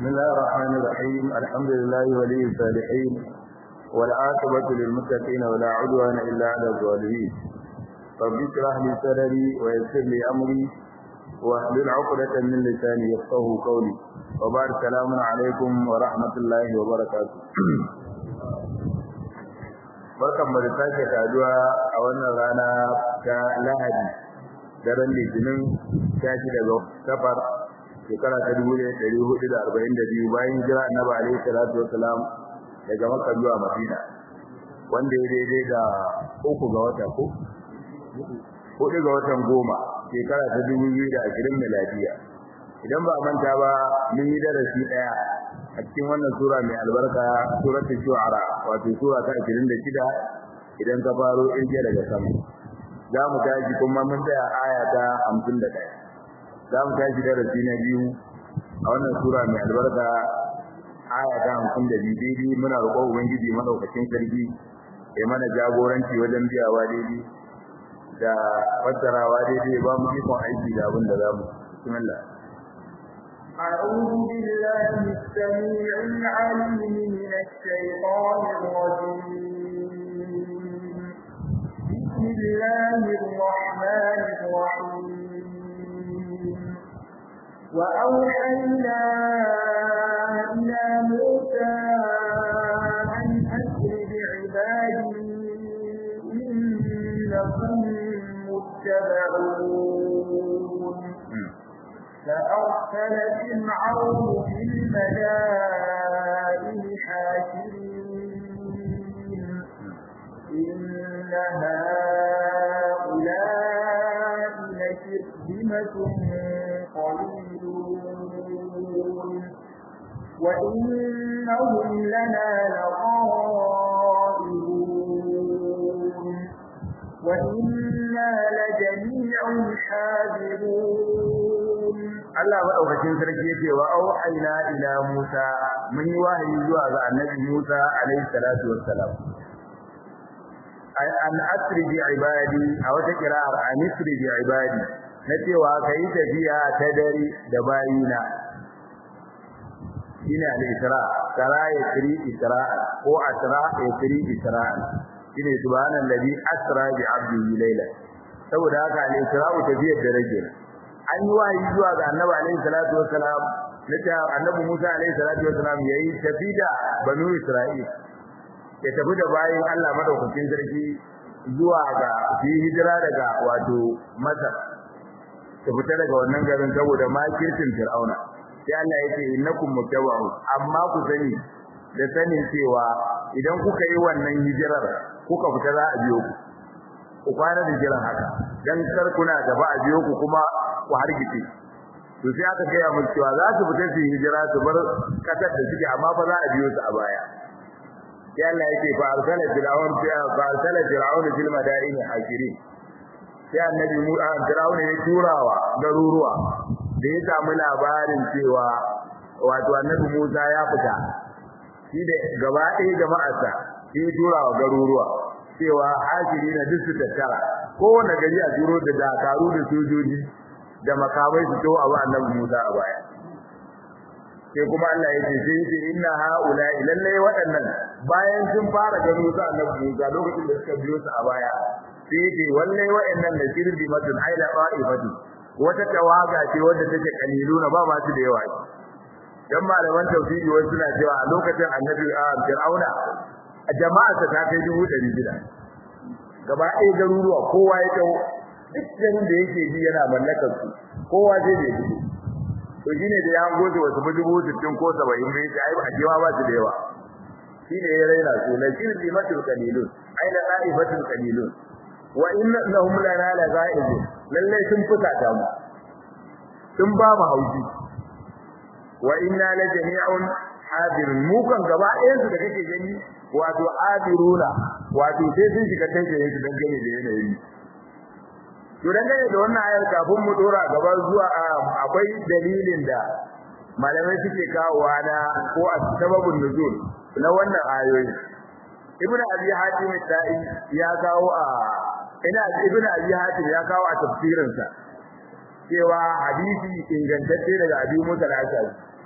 بسم الله الرحمن الرحيم الحمد لله ولي الصالحين والعاقبة للمتقين ولا عدوان إلا على الظالمين رب اشرح لي صدري ويسر لي أمري واحلل عقدة من لساني يفقه قولي وبعد السلام عليكم ورحمة الله وبركاته barkan mu da sake saduwa a wannan rana ta Lahadi daren Litinin ta ci daga safar shekara ta dubu ɗaya ɗari hudu da arba'in da biyu bayan jira annabi alaihi salatu wasalam daga Makka zuwa Madina wanda ya daidai da uku ga wata ko hudu ga watan goma shekara ta dubu biyu da ashirin miladiya idan ba a manta ba mun yi darasi ɗaya a cikin wannan sura mai albarka suratul shu'ara wato sura ta 26 idan ka faro irge daga sama za mu tashi kuma mun tsaya aya ta 51 za mu tashi darasi na biyu a wannan sura mai albarka aya ta 52 daidai muna roƙon ubangiji madaukakin sarki ya mana jagoranci wajen biyawa daidai da fassarawa daidai ba mu ikon aiki da abin da za mu bismillah أعوذ بالله السميع العليم من الشيطان الرجيم بسم الله الرحمن الرحيم وأوحينا إلى موسى أن أسر بعبادي إنكم متبعون فأرسل فرعون في المدائن حاشرين إن هؤلاء لشرذمة قليلون وإنهم لنا لغائبون وإنا لجميع حاذرون Allah madaukakin sarki yake wa auhayna ila Musa mun yi wahayi zuwa ga Annabi Musa alaihi salatu wassalam an asri bi ibadi a wata kira'ar an asri bi ibadi na cewa kai tafiya ta dare da bayina shine al-isra tara yasri isra'a ko asra yasri isra'a shine subhanallazi asra bi 'abdihi layla saboda haka al-isra'u tafiyar dare kenan an yi wahayi zuwa ga annabi alaihi salatu wassalam nace annabi Musa alaihi salatu wassalam yayi tafida banu Isra'il ya tafi da bayin Allah madaukakin sarki zuwa ga fi hijira daga wato Masar ta fita daga wannan garin saboda makircin Fir'auna sai Allah yake innakum mutawa'u amma ku sani da sanin cewa idan kuka yi wannan hijirar kuka fita za a biyo ku ku kwana da jiran haka dan kar kuna gaba a biyo ku kuma ku hargitse to sai aka gaya mun cewa za su fita su hijira su bar kasar da suke amma fa za a biyo su a baya sai Allah yake fa arsala fir'aun fa arsala fir'aun fil madain hakirin sai annabi mu a fir'aun ya turawa garuruwa da ya samu labarin cewa wato annabi Musa ya fita shi da gaba ɗaya jama'arsa sai turawa garuruwa cewa hakiri na duk su tattara kowane gari a turo da dakaru da sojoji da makamai su to abu annabi Musa a baya sai kuma Allah yake sai yake inna haula lallai waɗannan bayan sun fara gano su annabi Musa lokacin da suka biyo su a baya sai yake wallai waɗannan da shirbi matun aila qa'ifatu wata tawaga ce wadda take kaliluna ba ma su da yawa dan malaman tauhidi wasu suna cewa a lokacin annabi Fir'auna jama'a ta kai dubu ɗari shida gaba ɗaya garuruwa kowa ya tau duk garin da yake ji yana mallakar su kowa zai ne dubu to shine da ya goje wasu dubu sittin ko saba'in bai ce ai ba jewa ba su da yawa shine ya raina su la shirbi matul qalilun ai la qa'ifatul qalilun wa inna lahum lana la ghaibun lalle sun fuka ta mu sun ba mu hauji wa inna la jami'un hadirun mu kan gaba ɗayan su da kake gani wato hadiruna wato sai sun shiga tafiye su dangane da yanayi to dangane da wannan ayar kafin mu dora gaba zuwa akwai dalilin da malamai suke kawowa na ko a sababin nuzul na wannan ayoyi ibnu abi hatim ta'i ya kawo a ina ibnu abi hatim ya kawo a tafsirinsa cewa hadisi ingantacce daga abi musa al-ashari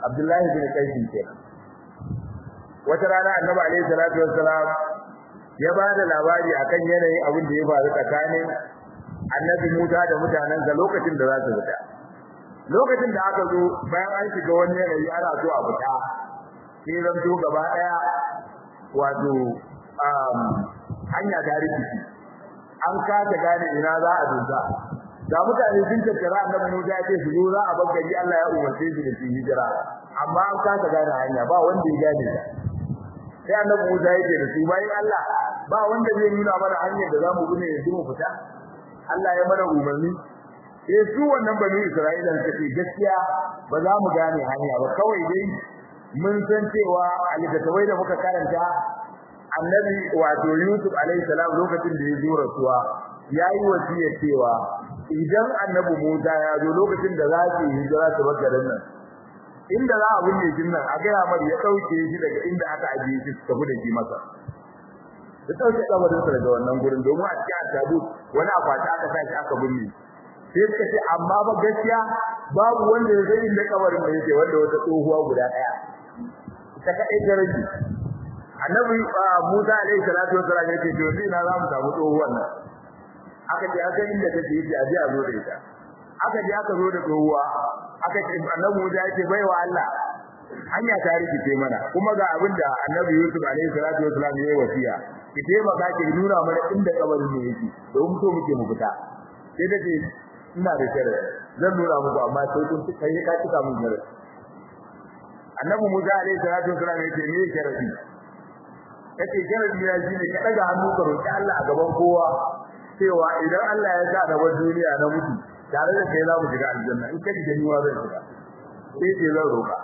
Abdullahi bin Qais kenan wata rana Annabi alaihi salatu wassalam ya ba da labari akan yanayin abin da ya faru tsakanin Annabi Musa da mutanensa lokacin da za su fita lokacin da aka zo bayan an shiga wani yanayi ana so a fita sai zan to gaba daya wato hanya ta rikici an kasa gane ina za a dusa da mutane sun tattara annabi Musa ya ce su zo za a bar gari Allah ya umarce su da su hijira amma an kasa gane hanya ba wanda ya gane ta sai annabi Musa ya ce da su bayan Allah ba wanda zai nuna mana hanyar da zamu bi ne yanzu mu fita Allah ya mana umarni sai su wannan bani Isra'ila suka ce gaskiya ba za mu gane hanya ba kawai dai mun san cewa a littattafai da muka karanta annabi wato Yusuf alaihi salam lokacin da ya zo rasuwa yayi wasiya cewa idan annabi Musa ya zo lokacin da za su hijira su bar garin nan inda za a binne shi nan a gaya mar ya dauke shi daga inda aka ajiye shi su tafi da shi masa da dauke kabarin sa daga wannan gurin domin a cikin tabu wani akwati aka sa shi aka binne sai suka ce amma ba gaskiya babu wanda ya san inda kabarin da yake wanda wata tsohuwa guda daya ita kadai ta rage annabi Musa alaihi salatu wasallam ya ce to ni na za mu samu tsohuwan nan aka je aka inda take yi a je a zo da ita aka je aka zo da tsohuwa aka ce annabi Musa ya ce baiwa Allah hanya ta rikice mana kuma ga abin da annabi Yusuf alaihi salatu wasallam ya yi wasiya ki taimaka ki nuna mana inda kabarin ne yake don so muke mu fita sai ta ce ina da shari'a zan nuna muku amma sai kun kai ka cika mun shari'a annabi Musa alaihi salatu wasallam ya ce me shari'a kace shari'a ya shine ka daga hannu ka roki Allah a gaban kowa cewa idan Allah ya sa da duniya na mutu tare da kai za mu shiga aljanna in kaji da niwa zan shiga sai ce zan roka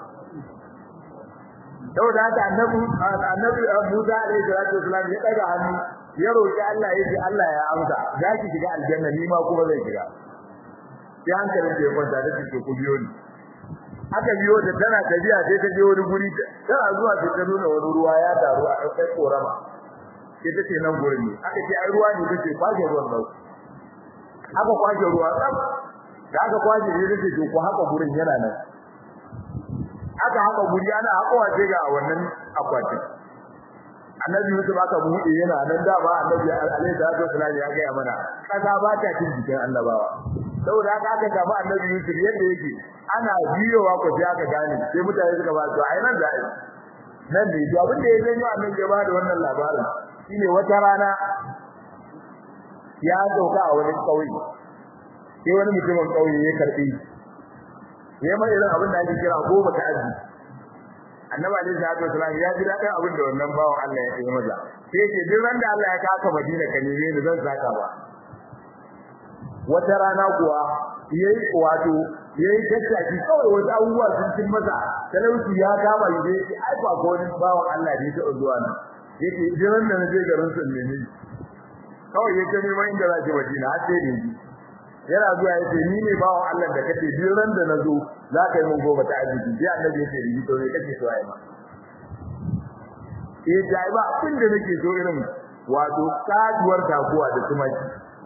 saboda haka annabi annabi Musa alaihi salatu wasallam ya daga hannu ya roki Allah yace Allah ya amsa za ki shiga aljanna ni ma kuma zan shiga sai hankalin da ya kwanta da take ku biyo ni aka biyo da tana tafiya sai ta je wani guri tana zuwa sai ta nuna wani ruwa ya taru a kai korama sai ta ce nan gurin ne aka ce ai ruwa ne take kwashe ruwan nan aka kwashe ruwa tsaf da aka kwashe ne take to ku haka gurin yana nan aka haka guri ana hakowa sai ga wannan akwati annabi Yusuf aka buɗe yana nan da ba annabi alaihi salatu wasallam ya ga mana kaza ba ta cin jikin annabawa saboda haka aka samu annabi Yusuf yadda yake ana biyowa ko sai aka gane sai mutane suka ba to ai nan da ai nan ne to abin da ya zanyo annabi ya ba da wannan labarin shine wata rana ya dauka a wani kauye sai wani mutumin kauye ya karbi ya mai irin abin da ake kira goma ta aji annabi alaihi salatu wasallam ya ji dadin abin da wannan bawan Allah ya yi maza sai ce duk ran da Allah ya kaka Madina ka neme ni zan saka ba wata rana kuwa yayi wato yayi tattaki kawai wasu abubuwa sun cin masa talauci ya kama shi sai ai ba ko wani bawan Allah ne ta zuwa nan yake duk ran da na je garin sun neme kawai yake neman inda za ki Madina har sai da ji yana zuwa yace ni ne bawan Allah da kace duk ran da nazo za ka yi mun gobe ta arziki sai annabi yace ni to ne kace so ai ma eh dai ba abin da nake so irin wato kaduwar takuwa da tumaki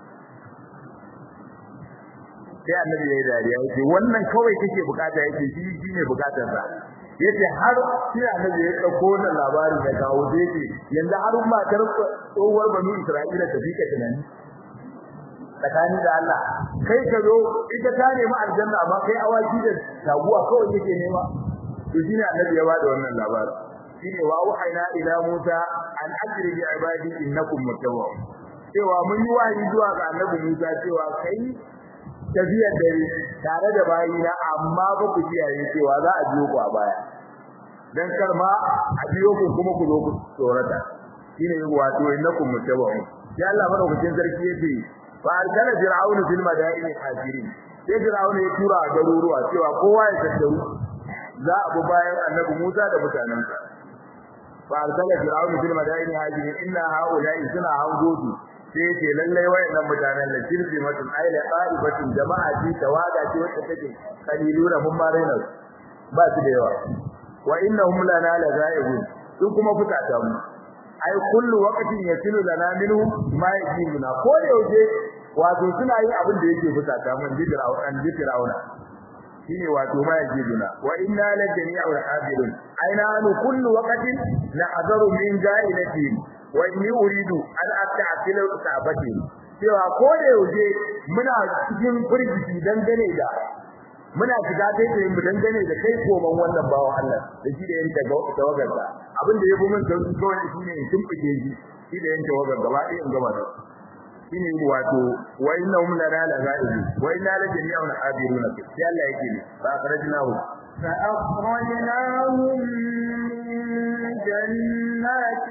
sai annabi yayi dariya yace wannan kawai kake bukata yace shi shine bukatar sa yace har sai annabi ya dauko wannan labarin ya kawo dai yanzu har matar tsohuwar banu Isra'ila ta fika tunani tsakani da Allah kai ka zo ita ta nemi aljanna amma kai awaki da taguwa kawai yake nema to shine annabi ya bada wannan labarin shine wa wahayna ila Musa an ajri bi ibadi innakum mutawwab cewa mun yi wahayi zuwa ga annabi Musa cewa kai tafiyar dare tare da bayina amma ba ku kiyaye cewa za a biyo ku a baya dan karma a biyo ku kuma ku zo ku tsorata shine wato innakum mutawwab ya Allah madaukakin sarki yace fa arsala fir'aun fil madaini hajirin sai fir'aun ya tura garuruwa cewa kowa ya tattaru za a bi bayan annabi Musa da mutanensa fa arsala fir'aun fil madaini hajirin inna haula'i suna hangodu sai ce lallai wayannan mutanen da kirfi mutun aila qa'ibatin jama'a ji tawaga ce wacce take kaliluna mun ma raina ba su da yawa wa innahum lana lazaibun sun kuma fitata mu ai kullu waqtin yasilu lana minhu ma yajibuna ko yaushe wato suna yin abin da yake fusata mun ji fir'auna ji fir'auna shine wato ma yajiduna wa inna la jami'un hadirun aina nu kullu waqtin na'zaru min ja'ilatin wa inni uridu an asta'tila sa'abati cewa ko da yaushe muna cikin firgici dangane da muna shiga kai tsaye mu dangane da kai koman wannan bawo Allah da shi da yanke tawagar da abin da yafi mun sauki kawai shine in tumfike shi shi da yanke tawagar gaba ɗaya in gaba da shine wato wa innahum lana la ghaibi wa inna la jami'un hadiruna sai Allah yake ne fa akhrajnahu فأخرجناهم من جنات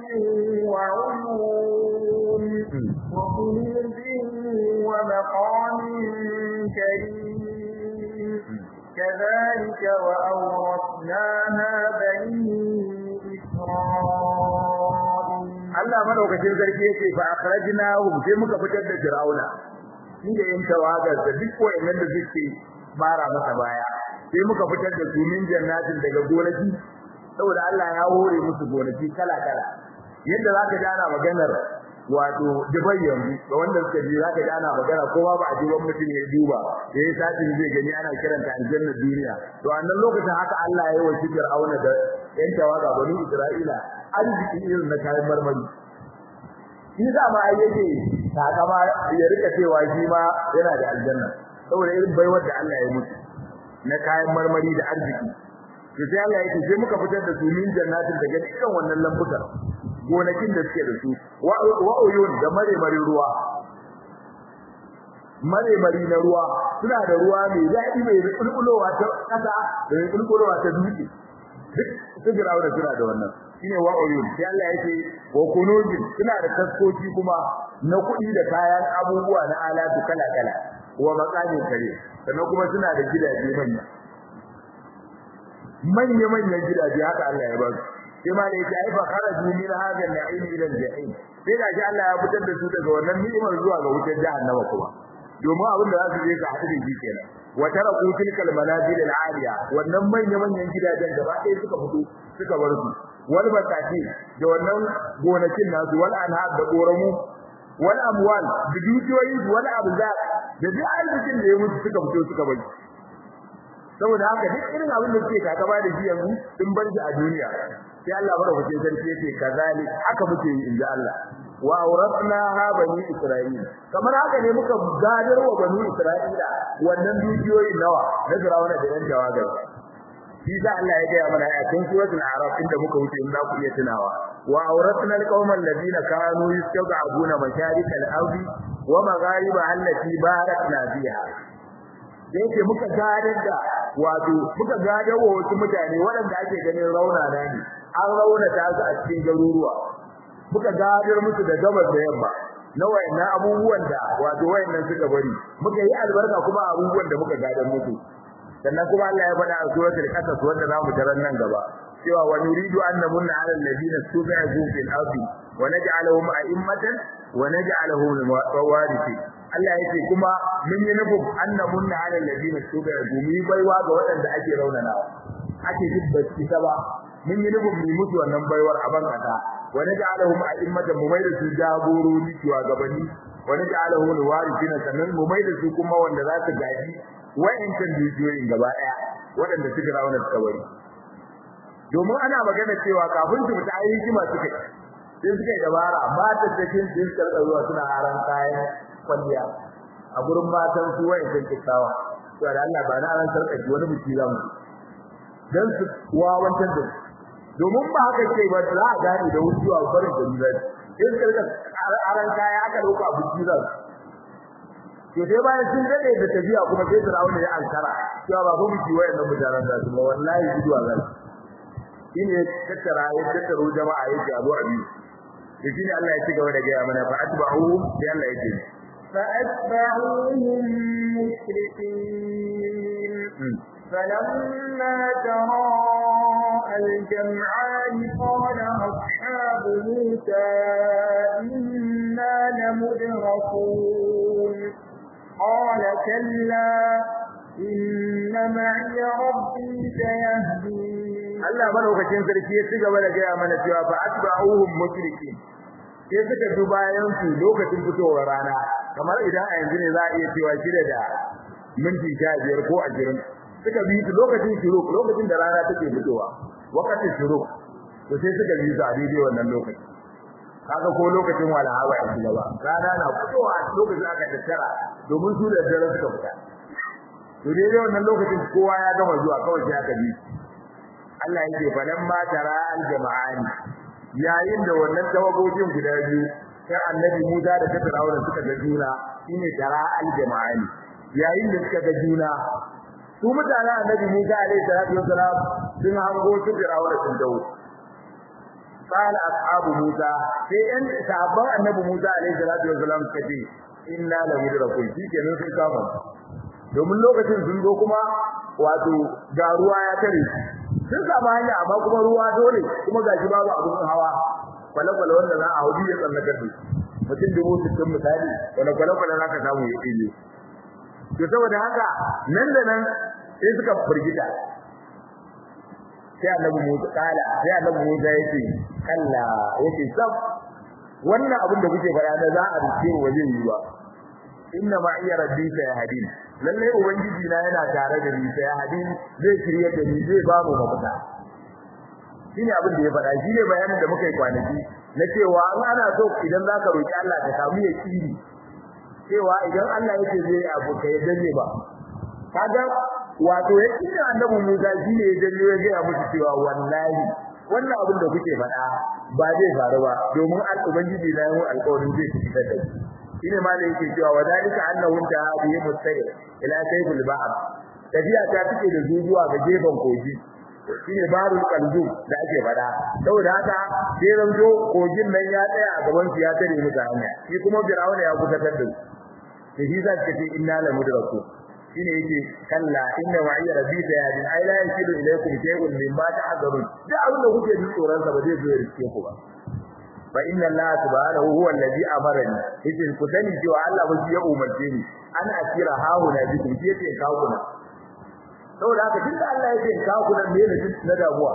وعيون وكنوز ومقام كريم كذلك وأورثناها بني إسرائيل Allah madaukakin sarki yake fa akhrajnahum sai muka fitar da Fir'auna shi da yin tawagar da duk wayannan da suke mara masa baya sai muka fitar da su min jannatin daga gonaki saboda Allah ya hore musu gonaki kala kala yadda zaka ji ana maganar wato Dubai yanzu da wanda suka ji zaka ji ana magana kowa ba a ji wani mutum ya duba yayi satin zai gani ana kiranta aljannar duniya to a nan lokacin haka Allah ya yi wa Fir'auna da yan tawaga bani Isra'ila arziki irin na kayan marmari shi za ma ai yake takama ya rika cewa shi ma yana da aljanna saboda irin baiwar da Allah ya mutu na kayan marmari da arziki to sai Allah yake sai muka fitar da su min jannatin daga dukkan wannan lambukan gonakin da suke da su wa uyun da mare mare ruwa mare mari na ruwa suna da ruwa mai daɗi mai kulkulowa ta kasa da mai kulkulowa ta dutse duk su girawa da suna da wannan shine wa uyun sai Allah yake wa kunuzin suna da taskoki kuma na kuɗi da kayan abubuwa na alatu kala kala wa maqamin kare sannan kuma suna da gidaje manya manya manyan gidaje haka Allah ya ba su sai ma da yake ai fa kharaju min hadha al-na'im ila al-jahim sai da ji Allah ya fitar da su daga wannan ni'imar zuwa ga wutar jahannama kuma domin abin da za su je ka haɗu da shi kenan wa taraku tilkal manazil al-aliya wannan manya manyan gidajen gaba ɗaya suka fito suka bar su wal batati da wannan gonakin nasu wal anhar da goramu wal amwal da dukiyoyi wal abzar da duk arzikin da ya mutu suka fito suka bar saboda haka duk irin abin da suke kakaba da shi yanzu sun bar shi a duniya sai Allah madaukakin sarki yake kazalik haka muke yi inda Allah wa awratnaha bani isra'ila kamar haka ne muka gadar wa bani isra'ila wannan dukiyoyin nawa na Fir'auna da yan jawagar shi da Allah ya gaya mana a cikin suratul a'raf inda muka wuce in za ku iya tunawa wa awratna alqauman ladina kanu yastad'abuna masharik al-ardi wa maghariba allati barakna fiha yake muka gadar da wato muka gadar wa wasu mutane waɗanda ake ganin raunana ne an raunata su a cikin garuruwa muka gadar musu da gabas da yamma na wayannan abubuwan da wato wayannan suka bari muka yi albarka kuma abubuwan da muka gadar musu sannan kuma Allah ya faɗa a suratul qasas wanda zamu tarar nan gaba cewa wa nuridu an namunna 'ala alladhina stubi'u fil ardi wa naj'aluhum a'immatan wa naj'aluhum warithin Allah yake kuma mun yi nufin an namunna 'ala alladhina stubi'u mu baiwa ga waɗanda ake raunanawa ake jibbaci ta ba mun yi nufin mu mutu wannan baiwar a ban kasa wa naj'aluhum a'immatan mu mai da su jagorori shugabanni wa naj'aluhum warithina sannan mu mai da su kuma wanda za su gaji wa'incan dukiyoyin gaba daya waɗanda suka rauna suka bari domin ana magana cewa kafin su fita ayi hikima suka yi sai suka yi dabara mata cikin sun karɓa zuwa suna aran kayan kwalliya a gurin matan su wa'incan kikawa to da Allah ba na aran sarƙaci wani biki za mu dan su wawantar da su domin ba haka ce ba za a gane da wucewa barin da ni sai suka rika aran kaya aka dauka biki za to sai bayan sun dade da tafiya kuma sai Fir'auna ya ankara cewa ba ku miki wayannan mutanen da kuma wallahi guduwa zan shine tattara ya tattaro jama'a yake abu abi to shine Allah ya ci gaba da gaya mana fa atba'u sai Allah ya ce فأتبعوهم مشرقين فلما تراءى الجمعان قال أصحاب موسى إنا لمدركون قال كلا إن معي ربي سيهدين Allah madaukakin sarki ya ci gaba da gaya mana cewa fa atba'uhum mushrikin sai suka bi bayan su lokacin fitowar rana kamar idan a yanzu ne za a iya cewa shida da minti 15 ko 20 suka bi su lokacin shuruk lokacin da rana take fitowa wakatin shuruk to sai suka bi su a daidai wannan lokacin kaga ko lokacin walaha ba a ba rana na fitowa lokacin aka tattara domin su da dare suka fita to dai wannan lokacin kowa ya gama zuwa kawai sai aka bi Allah yake falan ma tara al jama'ani yayin da wannan tawagogin guda biyu sai annabi Musa da Fir'auna suka ga juna shine tara al jama'ani yayin da suka ga juna su mutanen annabi Musa alaihi salatu wasalam sun hango su Fir'auna sun dawo قال اصحاب موسى sai ɗan sahabban annabi Musa alaihi salatu wasalam kace inna la mudrakun shikenan sun kama domin lokacin sun zo kuma wato ga ruwa ya tare sun samu hanya amma kuma ruwa dole kuma gashi babu abun hawa kwale-kwale wanda za a hauji ya tsallakar da mutum dubu sittin misali wanda kwale-kwale za ka samu ya ɗige to saboda haka nan da nan sai suka firgita sai annabi Musa kala sai annabi Musa yake kalla yake sab wannan abin da kuke fara da za a rike wa zai yi ba inna ma iya rabbi sa ya hadin lalle ubangiji na yana tare da ni sai ya hadin zai shirye da ni zai ba mu mafita shine abin da ya faɗa shine bayanin da muka yi kwanaki na cewa in ana so idan zaka roki Allah ka samu yakini cewa idan Allah yake zai abu kai danne ba kaga wato yake da annabi Musa shine ya janyo ya ga musu cewa wallahi wannan abin da kuke faɗa ba zai faru ba domin al-ubangiji na yi alƙawarin zai fitar da shi shine ma da yake cewa wadalika annahu ta bihi mustaqil ila sayfil ba'r tafiya ta take da zuwa ga gefen kogi shine barul qalbu da ake faɗa saboda haka sai ranjo kogin nan ya tsaya a gaban su ya tare musu hanya shi kuma fir'auna ya kusatar da su shi za ka ce inna la mudraku shine yake kalla inna ma'iya rabbi sayadin ai la yakidu ilaykum shay'un mimma ta'dharun da abin da kuke jin tsoron sa ba zai zo ya riske ku ba fa inna allaha subhanahu huwa allazi amarani yace ku sani cewa Allah ba shi ya umarce ni an asira hauna bikum shi yake kawo kuna saboda haka tunda Allah yake kawo kuna me ne na damuwa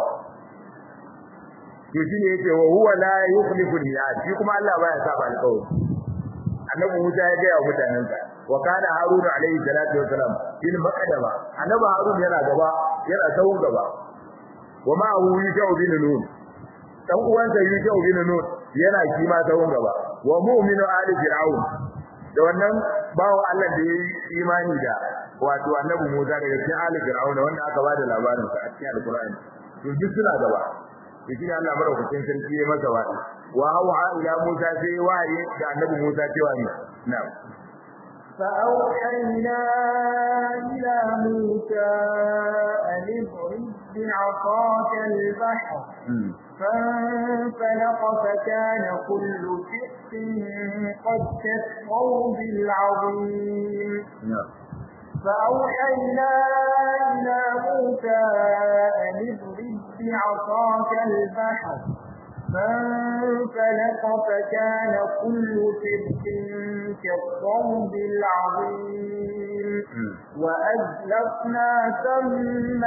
to shine yake wa huwa la yukhlifu al-mi'ad shi kuma Allah baya saba alƙawari annabi Musa ya ga mutanensa wa kana harun alayhi salatu wasalam fil maqdama annabi harun yana gaba yana tawun gaba wa ma hu yusau bin nun dan uwansa yusau bin nun yana kima tawun gaba wa mu'minu ali fir'aun da wannan bawo Allah da yayi imani da wato annabi Musa daga cikin ali fir'aun wanda aka bada labarin sa a cikin alqur'ani to duk suna gaba shi Allah madaukakin sarki ya masa wa'azi wa hawa ila Musa sai wahayi da annabi Musa cewa ne na'am فأوحينا إلى موسى أن اضرب بعصاك البحر فانفلق فكان كل فرق قد كالصوب العظيم فأوحينا إلى موسى أن اضرب بعصاك البحر فانفلق فكان كل فرق كالصوب العظيم وأزلفنا ثم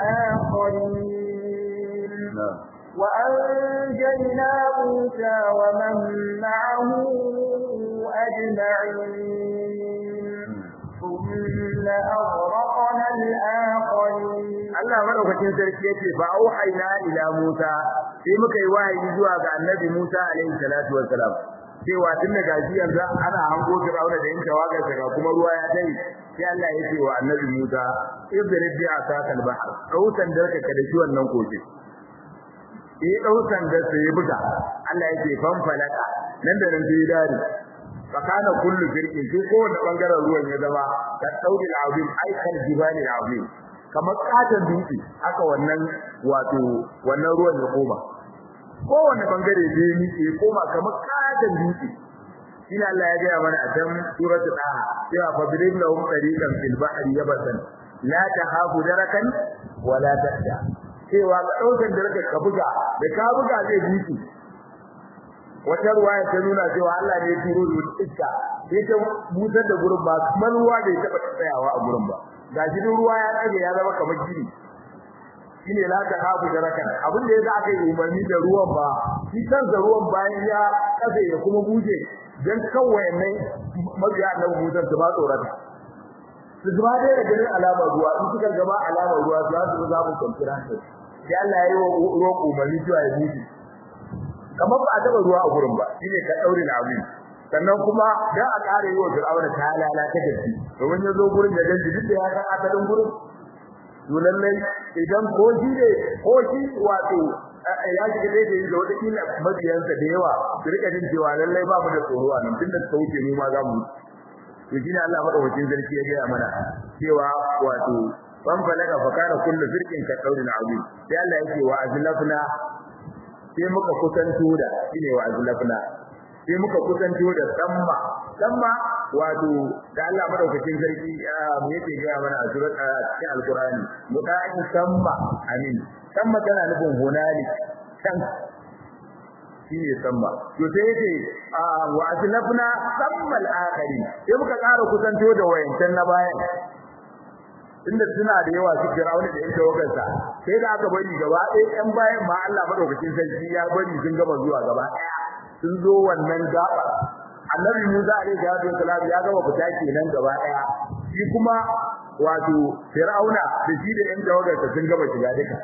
الآخرين وأنجينا موسى ومن معه أجمعين ثم أغرقنا الآخرين Allah madaukakin sarki yace ba auhayna ila Musa sai muka yi wahayi zuwa ga Annabi Musa alaihi salatu wassalam cewa tun da gashi yanzu ana hango Fir'auna da yanka wagar daga kuma ruwa ya dai sai Allah ya ce wa Annabi Musa idrib bi asakal bahr kautan darka ka da shi wannan koke eh daukan da sai buga Allah yake fan falaka nan da nan sai dare fakana kullu firqin sai kowane bangaren ruwan ya zama ka saudi al-azim aikal jibali al-azim kamar katon dutse haka wannan wato wannan ruwan ya koma kowane bangare da ni ke koma kamar katon dutse shine Allah ya gaya mana a can suratul daha cewa fadrib lahum tariqan fil bahri yabasan la tahabu darakan wa la tahda cewa ka daukan daraka ka buga da ka buga zai dutse wata ruwaya ta nuna cewa Allah ne ya turo da iska sai ta busar da gurin ba kamar ruwa bai taba tsayawa a gurin ba gashi duk ruwa ya tsage ya zama kamar gini shine la ta habu darakan abin da yasa aka yi umarni da ruwan ba shi kansa ruwan bayan ya kafe ya kuma buje dan kawai ne mabiya annabi Musa su ba tsorata su zuba dai da ganin alamar ruwa in suka gaba alamar ruwa za su za mu kwanciyar hankali sai Allah ya yi wa ruwan umarni cewa ya mutu kamar ba a taba ruwa a gurin ba shine ka daure da abin sannan kuma dan a kare yi wa Fir'auna ta lalata da shi domin ya zo gurin da ganji duk da ya san asalin gurin to lallai idan ko shi ne ko shi wato ya shiga dai da da wata kila mabiyansa da yawa su rika jin cewa lallai ba mu da tsoro a nan tunda suka wuce mu ma za mu to shine Allah madaukakin sarki ya ga mana cewa wato ban balaga fa kana kullu firqin ka qawlin azim sai Allah yake wa azlafna sai muka kusanto da shine wa azlafna sai muka kusanto da samma samma wato da Allah madaukakin sarki mu yake ga mana a surat a cikin alqur'ani muta'in samma amin samma tana nufin hunalik kan shine samma to sai yace wa azlafna samma al-akhirin sai muka ƙara kusanto da wayancan na bayan inda suna da yawa su Fir'auna da yake wakansa sai da aka bari gaba ɗaya ɗan bayan ma Allah madaukakin sarki ya bari sun gama zuwa gaba ɗaya sun zo wannan gaba Annabi Musa alaihi salatu wasalam ya gama fita kenan gaba ɗaya shi kuma wato Fir'auna da shi da ƴan tawagarsa sun gama shiga duka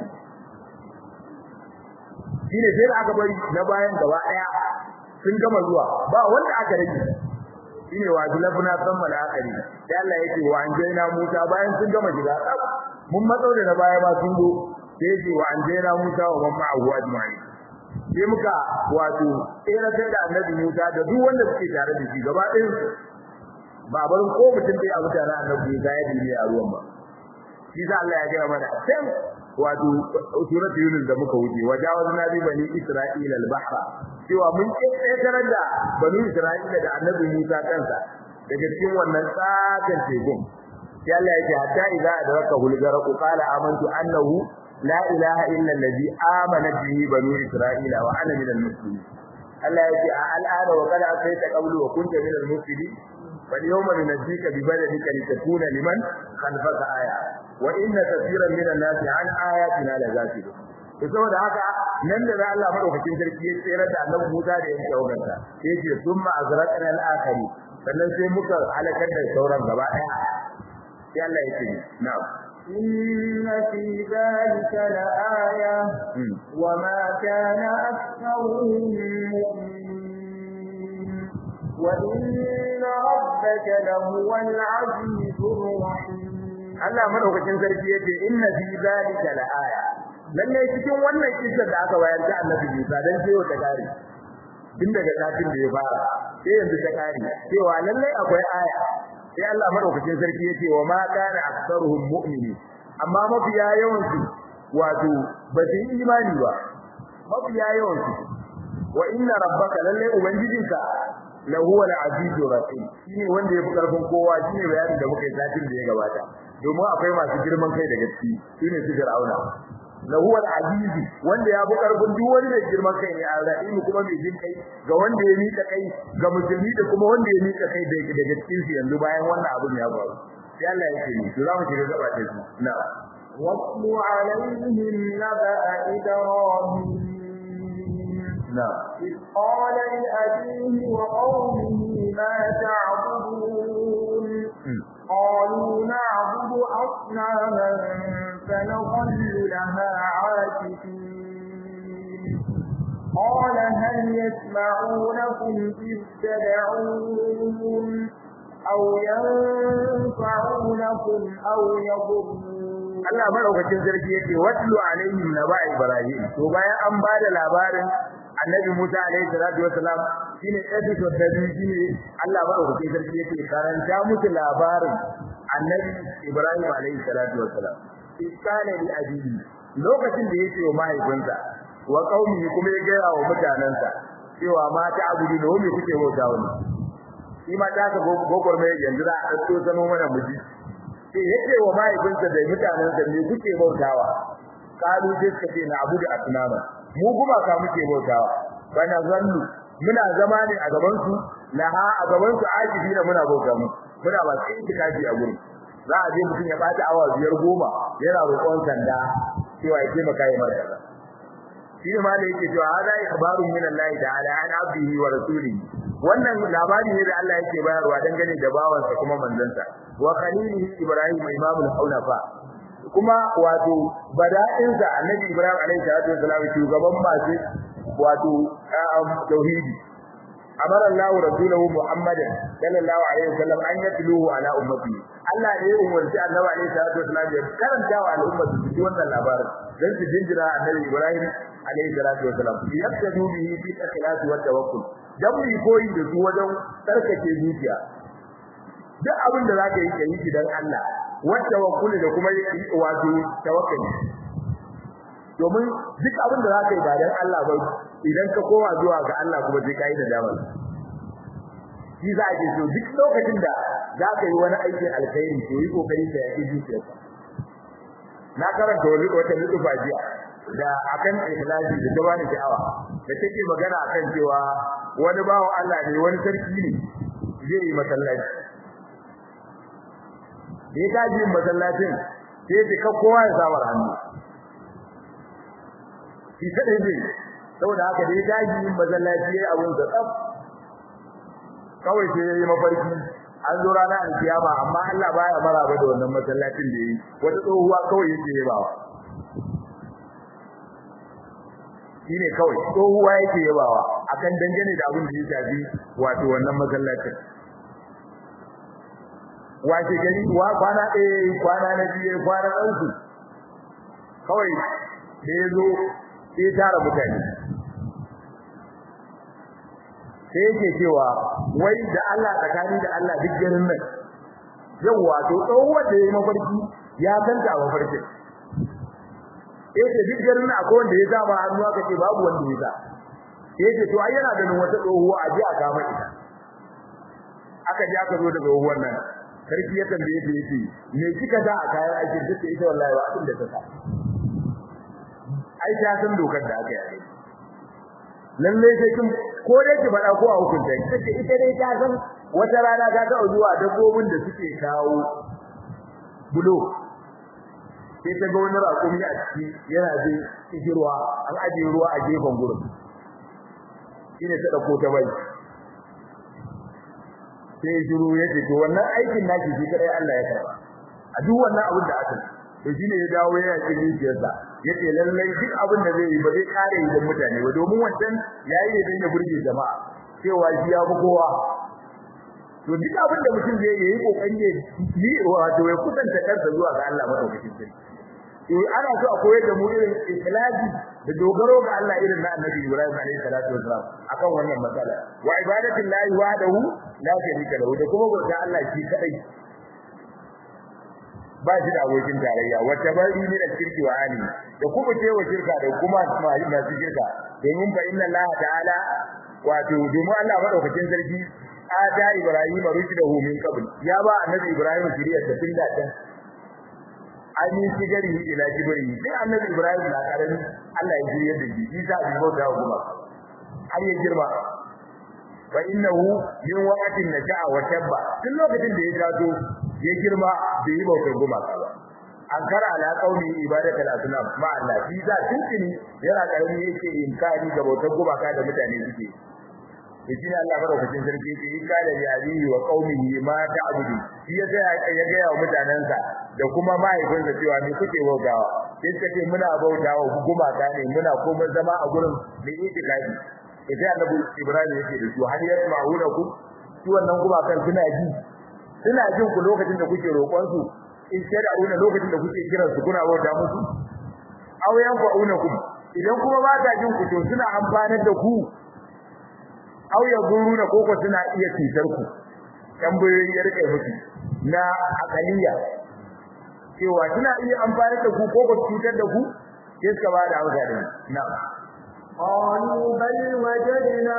shine sai da aka bari na bayan gaba ɗaya sun gama zuwa ba wanda aka rage shine wa zulafna samma al-akhiri sai Allah yake wa anjayna Musa bayan sun gama shiga mun matsau da na baya ba sun zo sai yake wa anjayna Musa wa man ma'ahu ajma'in sai muka wato tseratar da annabi Musa da duk wanda suke tare da shi gaba ɗayan ba barin ko mutum dai a mutane annabi Musa ya dinne a ruwan ba shi sa Allah ya gaya mana sai wato surat Yunus da muka wuce wajawazna bi bani Isra'ila al-bahra cewa mun ƙetarar da bani Isra'ila da annabi Musa kansa daga cikin wannan tsakan tekun sai Allah yake hatta idza adraka hulgara qala amantu annahu la ilaha illa allazi amana bihi bani Isra'ila wa ana minal muslimin Allah yake a al'ada wa qala sayta qablu wa kunta minal muslimin bal yawma nunjika bi badanika litakuna liman khalfaka aya wa inna kathiran minan nasi an ayatina la ghafilun to saboda haka nan da Allah madaukakin sarki ya tsere da Annabi Musa da yake wagarta sai ce summa azraqna al-akhiri sannan sai muka halakar da sauran gaba daya sai Allah ya ce na'am إن في ذلك لآية وما كان أكثرهم مؤمنين وإن ربك لهو العزيز الرحيم Allah madaukakin sarki yace inna fi zalika laaya lalle cikin wannan kissa da aka bayar ta Annabi Musa dan cewa ta kare tun daga satin da ya fara sai yanzu ta kare cewa lalle akwai aya sai Allah madaukakin sarki yace wa ma kana aktsaruhum mu'minin amma mafiya yawan su wato ba su yi imani ba mafiya yawan su wa inna rabbaka lalle ubangijinka lahu al-azizur rahim shine wanda yafi karfin kowa shine bayanin da muka yi satin da ya gabata domin akwai masu girman kai da gaske shine su Fir'auna lahu al-aziz wanda ya fi karfin duk wani da girman kai ne al-rahim kuma mai jin kai ga wanda ya mika kai ga musulmi da kuma wanda ya mika kai daga cikin su yanzu bayan wannan abin ya faru sai Allah ya ce ni to za mu shiga gaba ta su na واتل عليهم نبأ إبراهيم na إذ قال لأبيه وقومه ما تعبدون قالوا نعبد أصناما فنظل لها عاكفين قال هل يسمعونكم إذ تدعون أو ينفعونكم أو يضرون Allah madaukakin sarki yake watlu alaihim naba ibrahim to bayan an bada labarin annabi Musa alaihi salatu wasalam shine episode da biyu shine Allah madaukakin sarki yake karanta musu labarin annabi Ibrahim alaihi salatu wasalam iskana li abihi lokacin da yake wa mahaifinsa wa qaumi kuma ya gaya wa mutanansa cewa mata abudu da wani kuke bauta wani shi ma ta ga gogor mai yanzu za a dauko zaman wannan miji sai yake wa mahaifinsa da mutanensa ne kuke bautawa kalu sai suka ce na abu da asnama mu kuma ka muke bautawa bana zannu muna zama ne a gaban su laha a gaban su ajibi da muna bauta mu muna ba sai itikafi a gurin za a je mutum ya bata awa biyar goma yana roƙon sanda cewa ya ce maka yi marka shi ne ma da yake cewa hada ikhbarun min Allah ta'ala an abdihi wa rasulihi wannan labari ne da Allah yake bayarwa dangane da bawansa kuma manzansa wa khalilihi ibrahim imamul haunafa kuma wato bada'insa annabi ibrahim alaihi salatu wasalam shugaban masu wato tauhidi amara Allah rasulahu muhammadan sallallahu alaihi wasallam an yatluhu ala ummati Allah ne ya umarci annabi alaihi salatu wasalam ya karanta wa al'umma su ji wannan labarin dan su jinjira annabi ibrahim alaihi salatu wasalam yaktadu bihi fi ikhlasi wa tawakkul dan mu koyi da su wajen tsarkake zuciya duk abin da zaka yi kai shi dan Allah wa tawakkul da kuma wato tawakkali domin duk abin da zaka yi ba dan Allah ba idan ka koma zuwa ga Allah kuma sai kai da dama shi za a ce so duk lokacin da zaka yi wani aikin alkhairi to yi kokari ka yi zuciyarka na karanta wani wata lutufa jiya da akan ikhlasi da ta bani sha'awa da take magana akan cewa wani bawo Allah ne wani sarki ne zai yi masallaci da ya gaji masallacin sai ya ka kowa ya samar hannu shi kadai zai saboda haka da ya gaji masallaci ya abun da tsaf kawai sai ya yi mafarki an zo rana alkiyama amma Allah baya maraba da wannan masallacin da yi wata tsohuwa kawai yake yabawa shine kawai tsohuwa yake yabawa akan dangane da abin da ya shafi wato wannan masallacin wace gari wa kwana ɗaya kwana na biyu kwana na uku kawai da ya zo sai ya tara mutane sai yake cewa wai da Allah tsakani da Allah duk garin nan yawa to tsohuwar da ya yi mafarki ya santa a mafarkin yace duk garin nan akwai wanda ya sa ba hannu aka ce babu wanda ya sa yace to ai yana ganin wata tsohuwa a ji a kama ita aka ji aka zo daga tsohuwar nan sarki ya tambaye ta yace me kika da a kayan aikin duk ita wallahi ba abin da ta sa ai ta san dokar da aka yi lalle sai kin ko dai ki faɗa ko a hukunta ki sai ita dai ta san wata rana ta ga zuwa dabbobin da suke kawo bulo sai ta ga wani raƙumi a ciki yana zai cikin ruwa an ajiye ruwa a gefen gurin shine ta dauko ta bai sai shiru yace to wannan aikin naki shi kadai Allah ya karba a duk wannan abin da aka to shine ya dawo yana cikin zuciyarsa yace lallai duk abin da zai yi ba zai kare yi da mutane ba domin wancan yayi ne dan ya burge jama'a cewa shi ya fi kowa to duk abin da mutum zai yi kokari ne yi wato ya kusanta kansa zuwa ga Allah madaukakin sarki to ana so a koyar da mu irin ikhlasi da dogaro ga Allah irin na Annabi Ibrahim alaihi salatu wasalam akan wannan matsala wa ibadatu llahi wahdahu la sharika lahu da kuma bauta Allah shi kadai ba shi da abokin tarayya wata bari ne da shirki wa ali da kuma ce wa shirka da kuma masu shirka domin fa inna Allah ta'ala wato domin Allah madaukakin sarki ada Ibrahim rushdahu min qabl ya ba Annabi Ibrahim shiriyar da tun da can an yi sigari ila jibri sai Annabi Ibrahim na karami Allah ya shiriyar da shi isa bi bauta wa kuma har ya girma fa innahu min waqtin naja'a wa tabba tun lokacin da ya taso ya girma bai yi bautar gumaka ba an kara ala qauli ibadatul asnam ma Allah shi za tuntuni yana karami yake inkari ga bautar gumaka da mutane suke to shine Allah madaukakin sarki yake in kada ya abihi wa qaumihi ma ta'budu shi ya ga ya ga wa mutanansa da kuma mahaifinsa cewa me kuke bautawa sai suka ce muna bautawa gumaka ne muna kuma zama a gurin da itikafi sai annabi Ibrahim yake da su har yasma'unakum su wannan gumakan suna ji suna jin ku lokacin da kuke roƙon su in shada'una lokacin da kuke kiran su kuna bauta musu aw yanfa'unakum idan kuma ba ta jin ku to suna amfanar da ku aw yaduruna ko ko suna iya cutar ku tambayoyi ya rike musu na akaliya cewa suna iya amfanar da ku ko ko cutar da ku sai suka ba da amsa din na'am قالوا بل وجدنا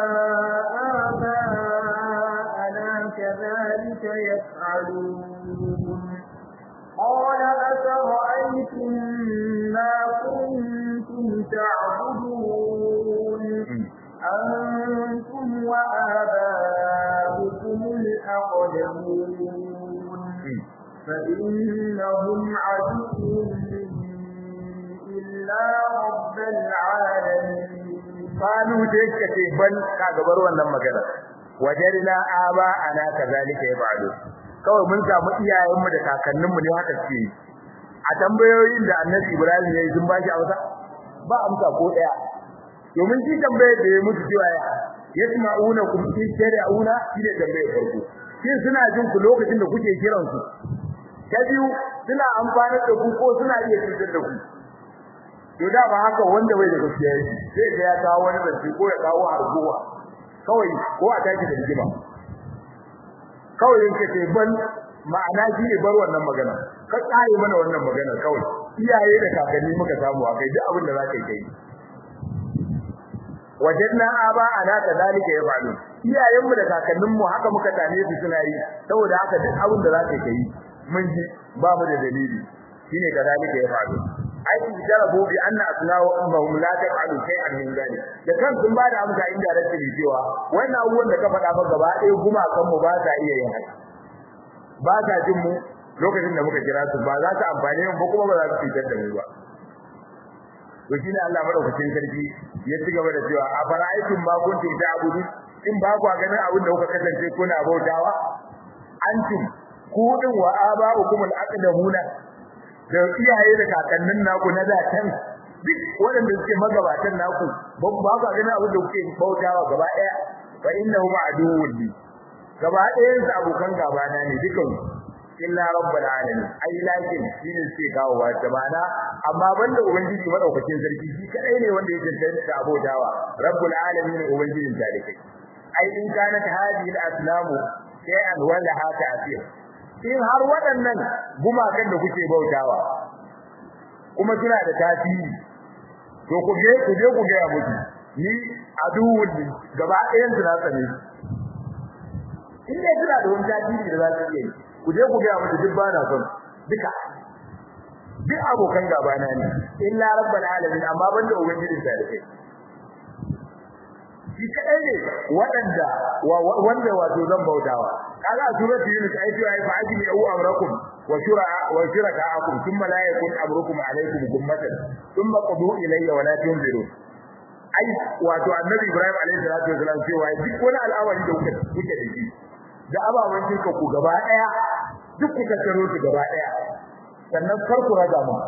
آباءنا كذلك يفعلون قال أفرأيتم ما كنتم تعبدون أنتم وآباؤكم الأقدمون فإنهم عدو إلا رب العالمين Kalu da yake ce ban ka gabar wannan magana wajarna aba ana kazalika yaf'alu kawai mun samu iyayenmu da kakanninmu ne haka ce a tambayoyin da Annabi Ibrahim ya yi sun ba shi amsa ba amsa ko daya domin shi tambayar da ya mutu cewa ya yasma'una kum in shari'una shi ne tambayar farko shin suna jin ku lokacin da kuke kiran su ta biyu suna amfani da ku ko suna iya cutar da ku to da ba haka wanda bai da gaskiya yi sai ga ya kawo wani zance ko ya kawo harguwa kawai ko a tashi da rigima kawai yake ce ban ma'ana shi ne bar wannan magana ka tsare mana wannan magana kawai iyaye da kakanni muka samu a kai duk abin da za ka yi kai wajadna aba ana kadalika yafalu iyayenmu da kakanninmu haka muka tane su suna yi saboda haka duk abin da za ka yi mun ji ba mu da dalili shine kadalika yafalu ai jarabu bi anna asna'u ummahum la taf'alu shay'an min dhalik da kan sun ba da amsa inda da cewa wannan abubuwan da ka faɗa ba gaba ɗaya guma kan mu ba ta iya yin haka ba ta jin mu lokacin da muka kira su ba za su amfane mu ba kuma ba za su fitar da mu ba to shine Allah madaukakin sarki ya ci gaba da cewa a fara'aikum ma kuntum ta'budu in ba ku ganin abin da kuka kasance kuna bautawa antum ku din wa aba'ukum al-aqdamuna da iyaye da kakannin naku na da can duk waɗanda suke magabatan naku ban ba ku ganin abin da kuke bautawa gaba ɗaya fa innahu ma'duwwun li gaba ɗayan su abokan gaba na ne dukan illa rabbul alamin ai lakin shine suke kawo wa tabana amma banda ubangiji madaukakin sarki shi kadai ne wanda ya tantance abotawa rabbul alamin ubangijin tarikai ai in kanat hadhihi al-aslamu shay'an wala hata asir in har waɗannan gumakan da kuke bautawa kuma suna da tasiri to ku je ku je ku ga muku ni aduwwun gaba ɗayan su na tsane in dai suna da wani tasiri da za su iya yi ku je ku ga muku duk ba na son duka duk abokan gaba na ne illa rabbal alamin amma banda ubangijin sa da kai shi kadai ne waɗanda wanda wato zan bautawa kaga a suratul yunus ai cewa ai fa'ajmi au amrakum wa shura wa shurakaakum thumma la yakun amrukum alaykum gummatan thumma qadu ilayya wa la tunziru ai wato annabi ibrahim alayhi salatu wasalam cewa duk wani al'amari da kuke kuke da shi da ababen shirka ku gaba daya duk ku tattaro su gaba daya sannan kar ku raga mu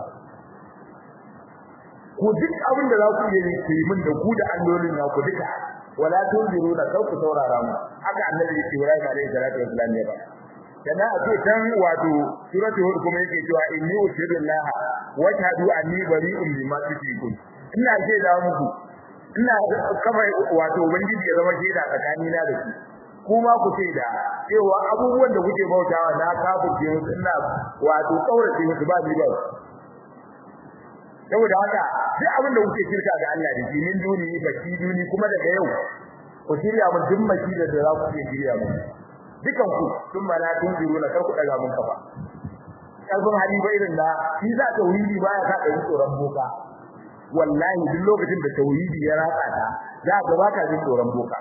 ku duk abin da za ku yi ku yi min da ku da allolin na ku duka wala tunziruna kar ku saurara mu haka annabi Ibrahim alaihi salatu wasallam ya ba kana a ce tan wato suratul hud kuma yake cewa inni ushhidullah wa shahadu anni bari'un mimma tushrikun ina ce da muku ina kafa wato ubangiji ya zama shaida tsakani na da ku kuma ku ce da cewa abubuwan da kuke bautawa na kafirce musu ina wato kaurace musu ba ni ba saboda haka duk abin da kuke shirka ga Allah da min duni baki duni kuma daga yau ku shirya mun duk maki da za ku iya shirya mun dukan ku sun mala tun jiro na kar ku daga mun kafa kalbin hali ba irin da shi za ta wuri baya ka kai tsoron boka wallahi duk lokacin da tauhidi ya ratsa ta za ka ba ka jin tsoron boka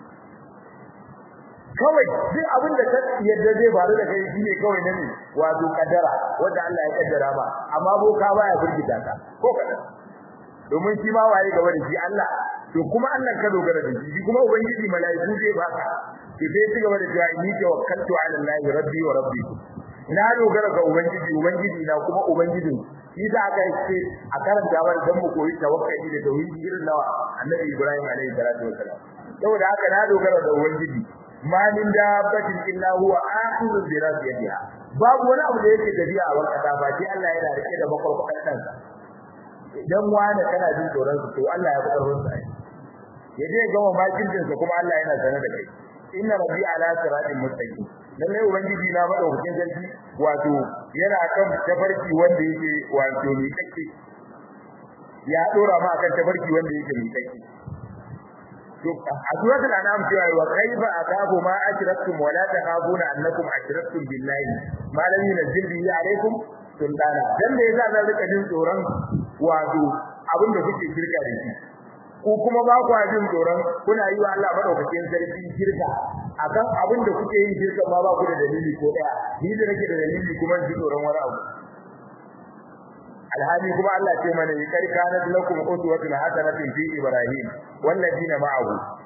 kawai duk abin da yadda zai faru da kai shine kawai ne wato kaddara wanda Allah ya kaddara ba amma boka baya burgita ka ko kadan domin shi ma waye gaba da shi Allah to kuma Allah ka dogara da shi kuma ubangiji mala'iku zai baka to sai ci gaba da cewa inni tawakkaltu ala Allah rabbi wa rabbikum na dogara ga ubangiji ubangiji na kuma ubangijin shi da aka ce a karanta wa dan mu koyi tawakkali da tauhidi irin nawa annabi Ibrahim alaihi salatu wasalam saboda haka na dogara da ubangiji ma min dabbatin illa huwa akhidhu bi rasiyatiha babu wani abu da yake tafiya a wakata ba sai Allah yana rike da bakwarkwadan kansa idan wani kana jin tsoron su to Allah ya fi karfin sa ya je gama makincin sa kuma Allah yana sanar da kai inna rabbi ala siratin mustaqim lalle ubangiji na madaukakin sarki wato yana kan tafarki wanda yake wato mai kake ya dora ma akan tafarki wanda yake mai kake to a suratul anam cewa wa kaifa akafu ma ashraktum wa la takhafuna annakum ashraktum billahi ma lam yunzil bihi alaykum sultana dan da yasa zan rika jin tsoron wato abinda kuke shirka da shi ko kuma ba ku jin tsoron kuna yi wa Allah madaukakin sarki shirka akan abinda kuke yin shirka ma ba ku da dalili ko daya ni da nake da dalili kuma ji tsoron wani abu alhali kuma Allah ce mana yi kar kana lakum uswatun hasanatun fi ibrahim walladina ma'ahu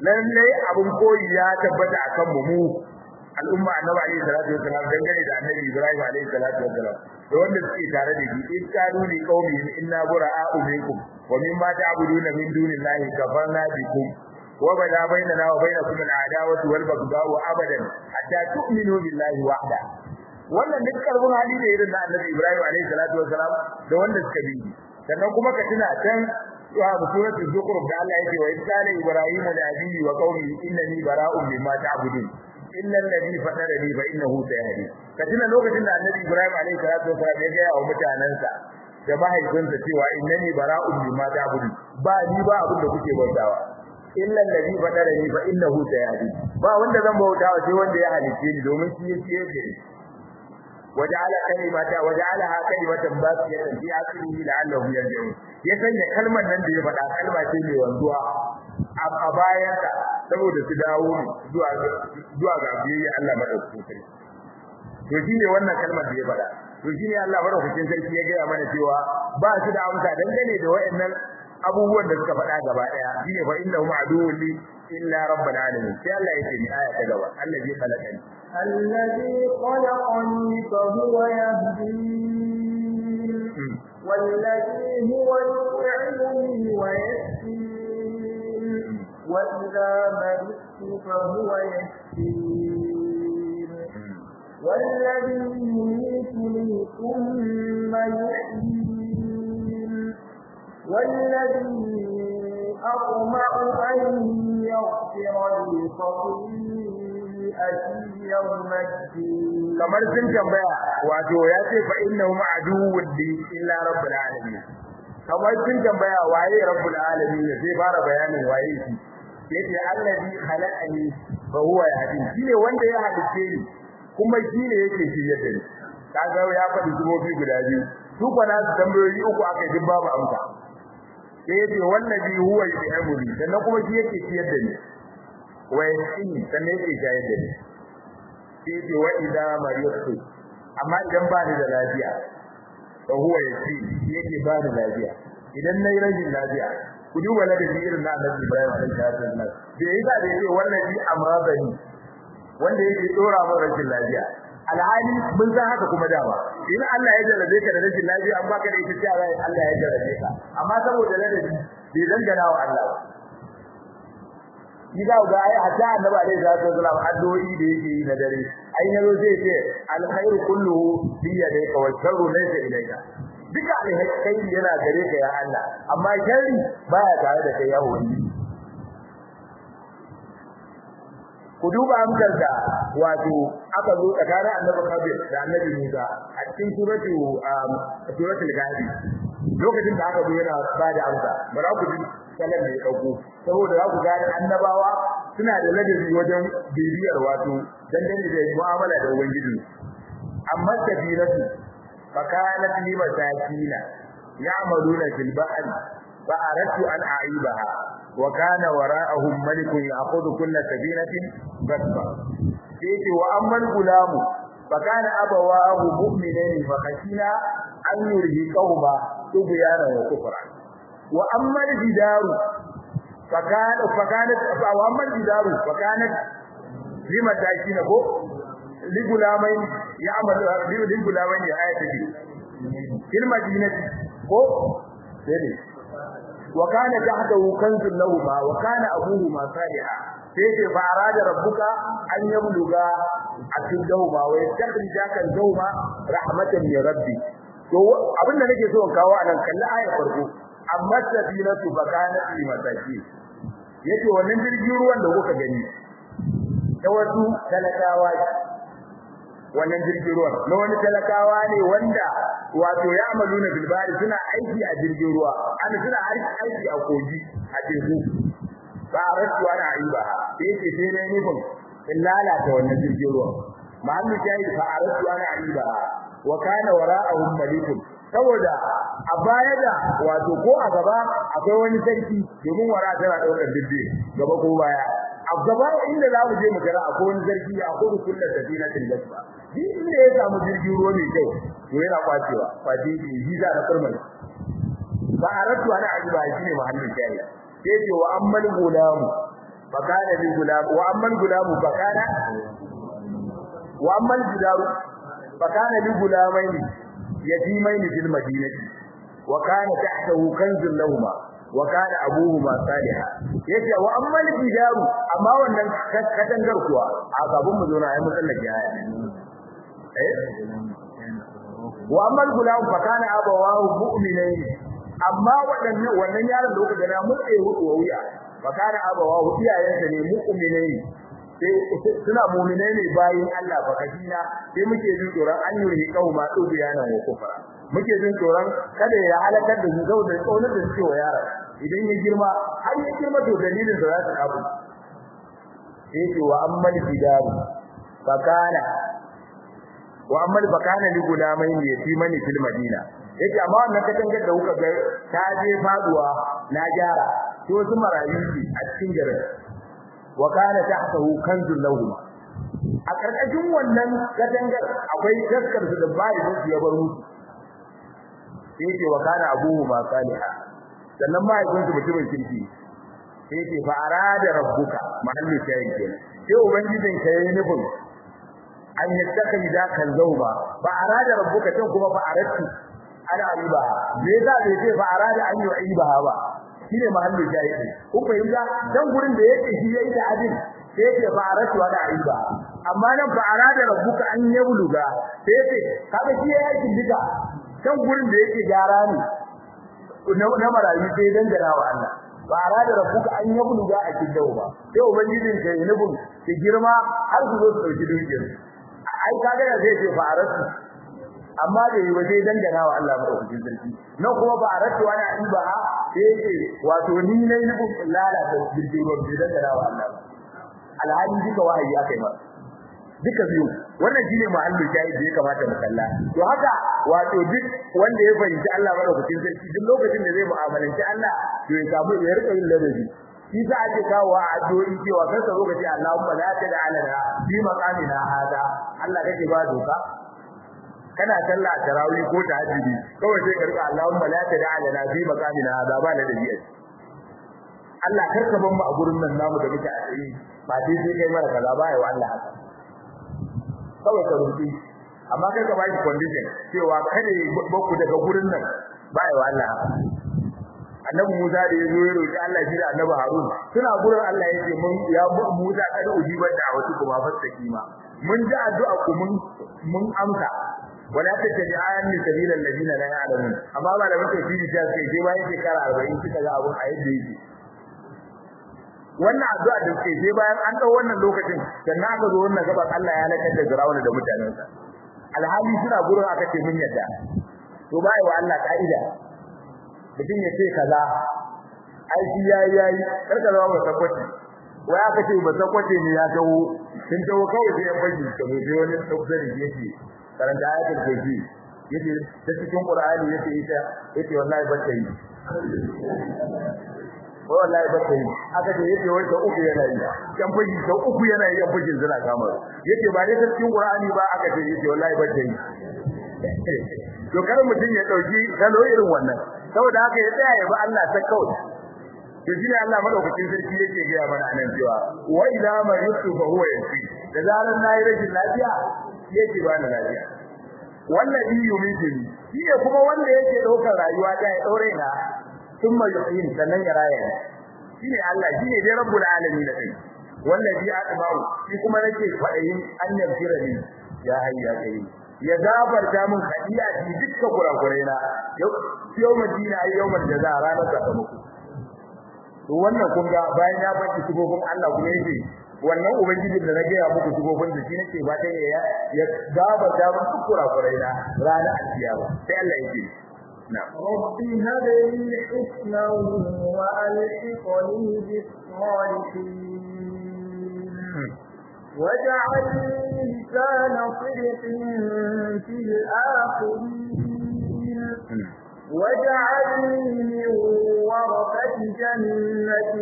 lalle abun koyi ya tabbata akan mu mu al'umma annabi alaihi salatu wasalam dangane da annabi ibrahim alaihi salatu wasalam da wanda suke tare da shi in kanu li qaumi inna bura'a'u minkum wa mimma ta'buduna min dunillahi kafarna bikum wa bada bainana wa bainakum al'adawatu wal baghda'u abadan hatta tu'minu billahi wahda wannan duk karbun hali da irin na annabi ibrahim alaihi salatu wasalam da wanda suka bi sannan kuma ka tuna can wa suratul zukhruf da Allah yake wa qala ibrahim li abihi wa qaumihi innani bara'un mimma ta'budun illa alladhi fatarani fa innahu sayahdi katina lokacin da annabi ibrahim alaihi salatu wasallam ya ga wa mutanansa da mahaifinsa cewa innani bara'un mimma ta'budu ba ni ba abin da kuke bautawa illa alladhi fatarani fa innahu sayahdi ba wanda zan bautawa sai wanda ya halice ni domin shi yake yake waja'ala kalimata waja'alaha kalimatan baqiyatan fi akhirih la'allahu yarji'un ya sanya kalmar nan da ya faɗa kalma ce mai wanzuwa a bayansa saboda su dawo zuwa zuwa ga biyayya Allah madaukakin sarki to shine wannan kalmar da ya faɗa to shine Allah madaukakin sarki ya gaya mana cewa ba su da amsa dangane da wayannan abubuwan da suka faɗa gaba daya shine fa innahu ma'duwwun li illa rabbil alamin sai Allah yake ni aya ta gaba allazi khalaqani الذي خلقني فهو يهدين والذي هو يطعمني ويسقين وإذا مرضت فهو يشفين والذي يميتني ثم يحيين والذي أطمع أن يغفر لي خطيئتي يوم الدين kamar sun tambaya wato ya ce fa innahu ma'duwwun li illa rabbil alamin kamar sun tambaya waye rabbul alamin sai fara bayanin waye shi yace allazi khalaqani fa huwa yahdini shine wanda ya halice ni kuma shine yake shirye da ni kaga ya faɗi zubobi guda biyu su kwana su tambayoyi uku aka ji babu amsa sai yace wallazi huwa yu'amuri sannan kuma shi yake shirye da ni wa yasini sannan yake shayar da ni sai yace wa idza maritu amma idan ba ni da lafiya fa huwa yasi yake ba ni lafiya idan nayi rashin lafiya ku duba ladabi irin na Annabi Ibrahim alaihi salatu wasallam da yayi da yake wannan bi amradani wanda yake dora min rashin lafiya alhali mun san haka kuma dama in Allah ya jarabe ka da rashin lafiya an baka da ita cewa Allah ya jarabe ka amma saboda ladabi bai dangana wa Allah ba shi za ga ai hatta annabi alaihi salatu wasallam addu'o'i da yake yi na dare ai yazo zai ce alkhairu kulluhu bi yadayka wa sharru laysa ilayka duka alkhairi yana gare ka ya Allah amma sharri baya tare da kai ya wani ku duba amsar da wato aka zo tsakanin annabi Kabir da annabi Musa a cikin suratu suratul Ghadi lokacin da aka zo yana ba da amsa bara ku ji salan da ya dauko saboda za ku gane annabawa suna da ladabi wajen bibiyar wato dangane da mu'amala da ubangiji amma kabiratu fakanat li masakina ya'maluna fil bahr fa aradtu an a'ibaha wa kana wara'ahum malikun ya'khudhu kull sabinatin basba sai wa amma gulamu fakana abawahu mu'minaini fa khashina an yurhiqahuma tubyana wa kufra wa amma al-jidaru fakana fakanat wa amma al-jidaru fakanat lima takina ko ligulamain ya'malu ligulamain ayati fil madinati ko sai wa kana tahtahu kanzun lahum wa kana abuhuma salihah sai ce fa arada rabbuka an yabluga atidahuma wa yastakhrija kan dawma rahmatan min rabbi to abinda nake so in kawo anan kalli ayar farko amma sabilatu bakana fi masaki yace wannan jirgin ruwan da kuka gani da wasu talakawa wannan jirgin ruwan na wani talakawa ne wanda wato ya amaluna bilbari suna aiki a jirgin ruwa ana suna aiki a kogi a teku ba a rasu ana yi ba sai yake sai na nufin in lalata wannan jirgin ruwa ma'amu shahid fa a rasu ana yi ba wa kana wara'ahum malikun saboda a baya da wato ko a gaba akwai wani sarki domin wara tana daukar dubbe gaba ko baya a gaba inda za mu je mu gara akwai wani sarki a kudu kullu safinatin gasba duk inda ya samu jirgin ruwa mai kyau to yana kwacewa kwace shi visa na kurmai ba a ratu ana ajiba shine mahallin shayi sai ce wa ammal gulamu fakana li gulam wa amma gulam fakana wa amma jidaru fakana li gulamaini yatimaini fil madinati wa kana tahtahu kanzun lahumma wa kana abuhuma salihan yace wa amma jidaru amma wannan katangar kuwa a gaban mu zo na ai musallaki aya eh wa amma gulam fakana abawahu mu'minaini amma wadannan wannan yaron da kuka gana mutse hudu wuya fakana abawahu iyayensa ne mu'minai sai suna mu'minai ne bayin Allah fa kashina sai muke jin tsoron an yi kauma dubiyanan wa kufra muke jin tsoron kada ya halakar da su da kaunar da suke wa yaron idan ya girma har ya girma to dalilin da za su abu sai ce wa ammal bidaru fakana wa ammal fakana li gulamain yatimani fil madina yake amma wannan katangar da kuka ga ta je faduwa na gyara to su marayu a cikin garin wa kana tahtahu kanzun lahum a karkashin wannan katangar akwai gaskar su da bai su ya bar musu yake wa kana abuhu ma saliha sannan mahaifin su mutumin kirki yake fa arada rabbuka mahallu shayin kenan sai ubangijin ka yayi nufin an yattaka da kan zauba ba arada rabbuka can kuma ba aradtu ana aiba me za bai ce fa arada an yu'iba ba shine mahallin jahili ku fahimta dan gurin da yake shi yayi da abin sai yake fa aratu ana aiba amma nan fa arada rabbuka an yabluga sai yake kaga shi yayi aikin duka dan gurin da yake gyara ne na marayu sai dan da wa Allah fa arada rabbuka an yabluga a cikin ba sai ubangijin kai nubun ki girma har su zo su dauki dukiyar ai kaga da zai ce fa aratu amma da yi waje dangana wa Allah madaukakin sarki na kuma ba a rattu wani aiba ha sai yake wato ni ne ni kun lalata jirgin ruwan bai dangana wa Allah alhali duka wahayi akai ma duka biyu wannan shine mahallin shahid da ya kamata mu kalla to haka wato duk wanda ya fahimci Allah madaukakin sarki duk lokacin da zai mu'amalanci Allah to ya samu ya rika yin ladabi shi sa ake kawo a addu'o'i cewa kar ka zo ka ce Allahumma la tad'alana fi maqamina hada Allah kake ba doka kana sallah tarawih ko tahajjudi kawai sai ka rika Allahumma la tad'a lana fi maqamina hadha ba la dabi'a Allah karka ban mu a gurin nan namu da muke a tsaye ba dai sai kai mara kaza ba ya wa Allah haka kawai ka rubuci amma kai ka baki condition cewa kada ya baku daga gurin nan ba ya wa Allah haka annabi Musa da ya zo ya roki Allah shi da annabi Harun suna gurin Allah ya ce mun ya Musa kada ujibar da wasu kuma fasaki ma mun ji addu'a ku mun mun amsa wala tattabi'an li sabilal ladina la ya'lamun amma ba da muke fili ta sai sai bayan shekara 40 kika ga abun a yadda yake wannan addu'a da suke sai bayan an dau wannan lokacin sannan aka zo wannan gaban Allah ya lakar da Firawuna da mutanensa alhali suna gurin aka ce mun yadda to bai wa Allah ka'ida mutum ya ce kaza ai shi yayi yayi karka zama ba tabbaci wai aka ce ba tabbaci ne ya tawo sun tawo kawai sai ya bashi to sai wani tafsiri yake karanta ayatul kursi yace ta cikin qur'ani yace ita yace wallahi ba ta yi wallahi ba ta yi aka ce yace wai ta uku yana yi kan fuji ta uku yana yi kan fujin zina kamar yace ba dai ta cikin qur'ani ba aka ce yace wallahi ba ta yi to kar mutun ya dauki salo irin wannan saboda haka ya tsaya ya ba Allah ta kawai to shine Allah madaukakin sarki yake ga mana anan cewa wa ila ma yusu fa huwa yasi da zaran nayi rashin lafiya yake ba ni lafiya wallahi yumitini shine kuma wanda yake daukar rayuwa ta ya daure na thumma yuhyin sannan ya raya shine Allah shine dai rabbul alamin da kai wallahi atba'u shi kuma nake fadayin an yafira ni ya hayya kai ya gafarta min kadiya ji dukkan kurakurai na yau madina yawmal jaza ranar sakamako to wannan kun ga bayan ya baki sibobin Allah kuma yake wannan ubangiji da na gaya muku sibobin da shi nake ba ta ya ya gaba da muku kurakurai na ranar alkiyama sai Allah yake na rabbi hab li husna wa alhiqni bis salihin واجعل لسان صدق في الآخرين واجعلني من ورثة جنة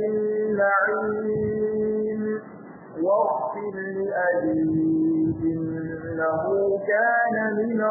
النعيم واغفر لأبي إنه كان من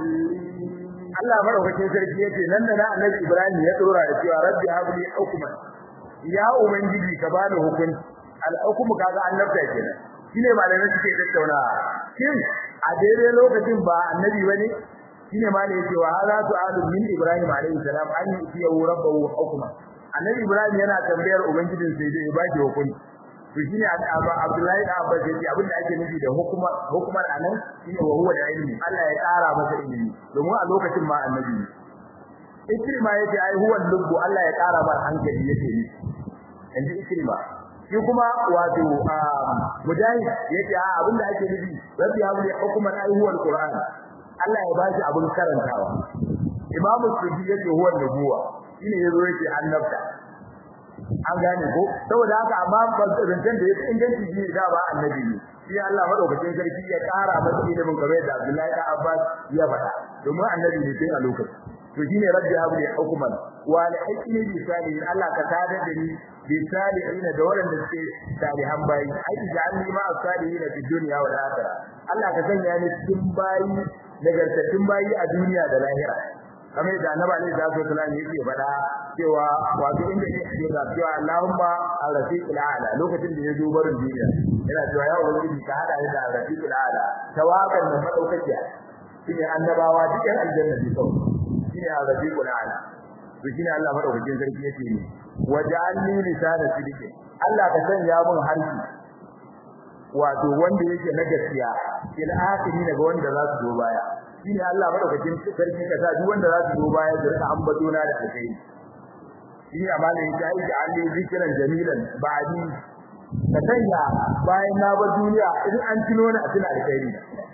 الضالين Allah madaukakin sarki yace nan da Annabi Ibrahim ya dora da cewa rabbi habli hukman ya ubangiji ka bani hukunci al-hukmu kaga annabta kenan shine malamai suke tattauna shin a daidai lokacin ba annabi bane shine ma ne yake wa hada su'alu min ibrahim alayhi salam an yi rabbahu hukma annabi ibrahim yana tambayar ubangijin sai dai ya baki hukunci to shine abdullahi da abbas yace abin da ake nufi da hukuma hukumar anan shine wa huwa da ilmi Allah ya tsara masa ilimi domin a lokacin ma annabi ne ikrima yace ai huwa lubbu Allah ya tsara masa hankali yake ni inji ikrima shi kuma wato mujahid yace a abin da ake nufi rabbi ya wuli hukuman ai huwa alquran Allah ya bashi abin karantawa imamu sudi yace huwa nubuwa shine yazo yace annabta an gane ko saboda haka amma zancen da yake inganci shi da ba annabi ne shi Allah madaukakin sarki ya kara masa ilimin kamar da Abdullahi da Abbas ya faɗa domin annabi ne tun a lokacin to shine rabbi habli hukuman wa la hikmi bi salihin Allah ka tada da ni bi salihin da waɗanda suke salihan bayi ai ja'alni ma as-salihin fi dunya wal akhirah Allah ka sanya ni cikin bayi nagartattun bayi a duniya da lahira kamar da annabi alaihi salatu wasallam yake faɗa cewa wato inda yake ga cewa Allahumma al-rafiqul a'la lokacin da ya zo barin duniya yana cewa ya ubangiji ka hada ni da al-rafiqul a'la tawakkal da madaukakiya shine annabawa dukkan aljanna ne kawai shine al-rafiqul a'la to shine Allah madaukakin sarki yake ni waja'alni lisana sidqi Allah ka sanya mun harfi wato wanda yake na gaskiya il akhiri daga wanda za su zo baya shine Allah madaukakin sarki ka sa duk wanda za su zo baya da rika ambato na da kai shi amana yake ai da Allah zikiran jamilan ba'di ka sanya bayan na bar duniya idan an tuno ni a tuna alkhairi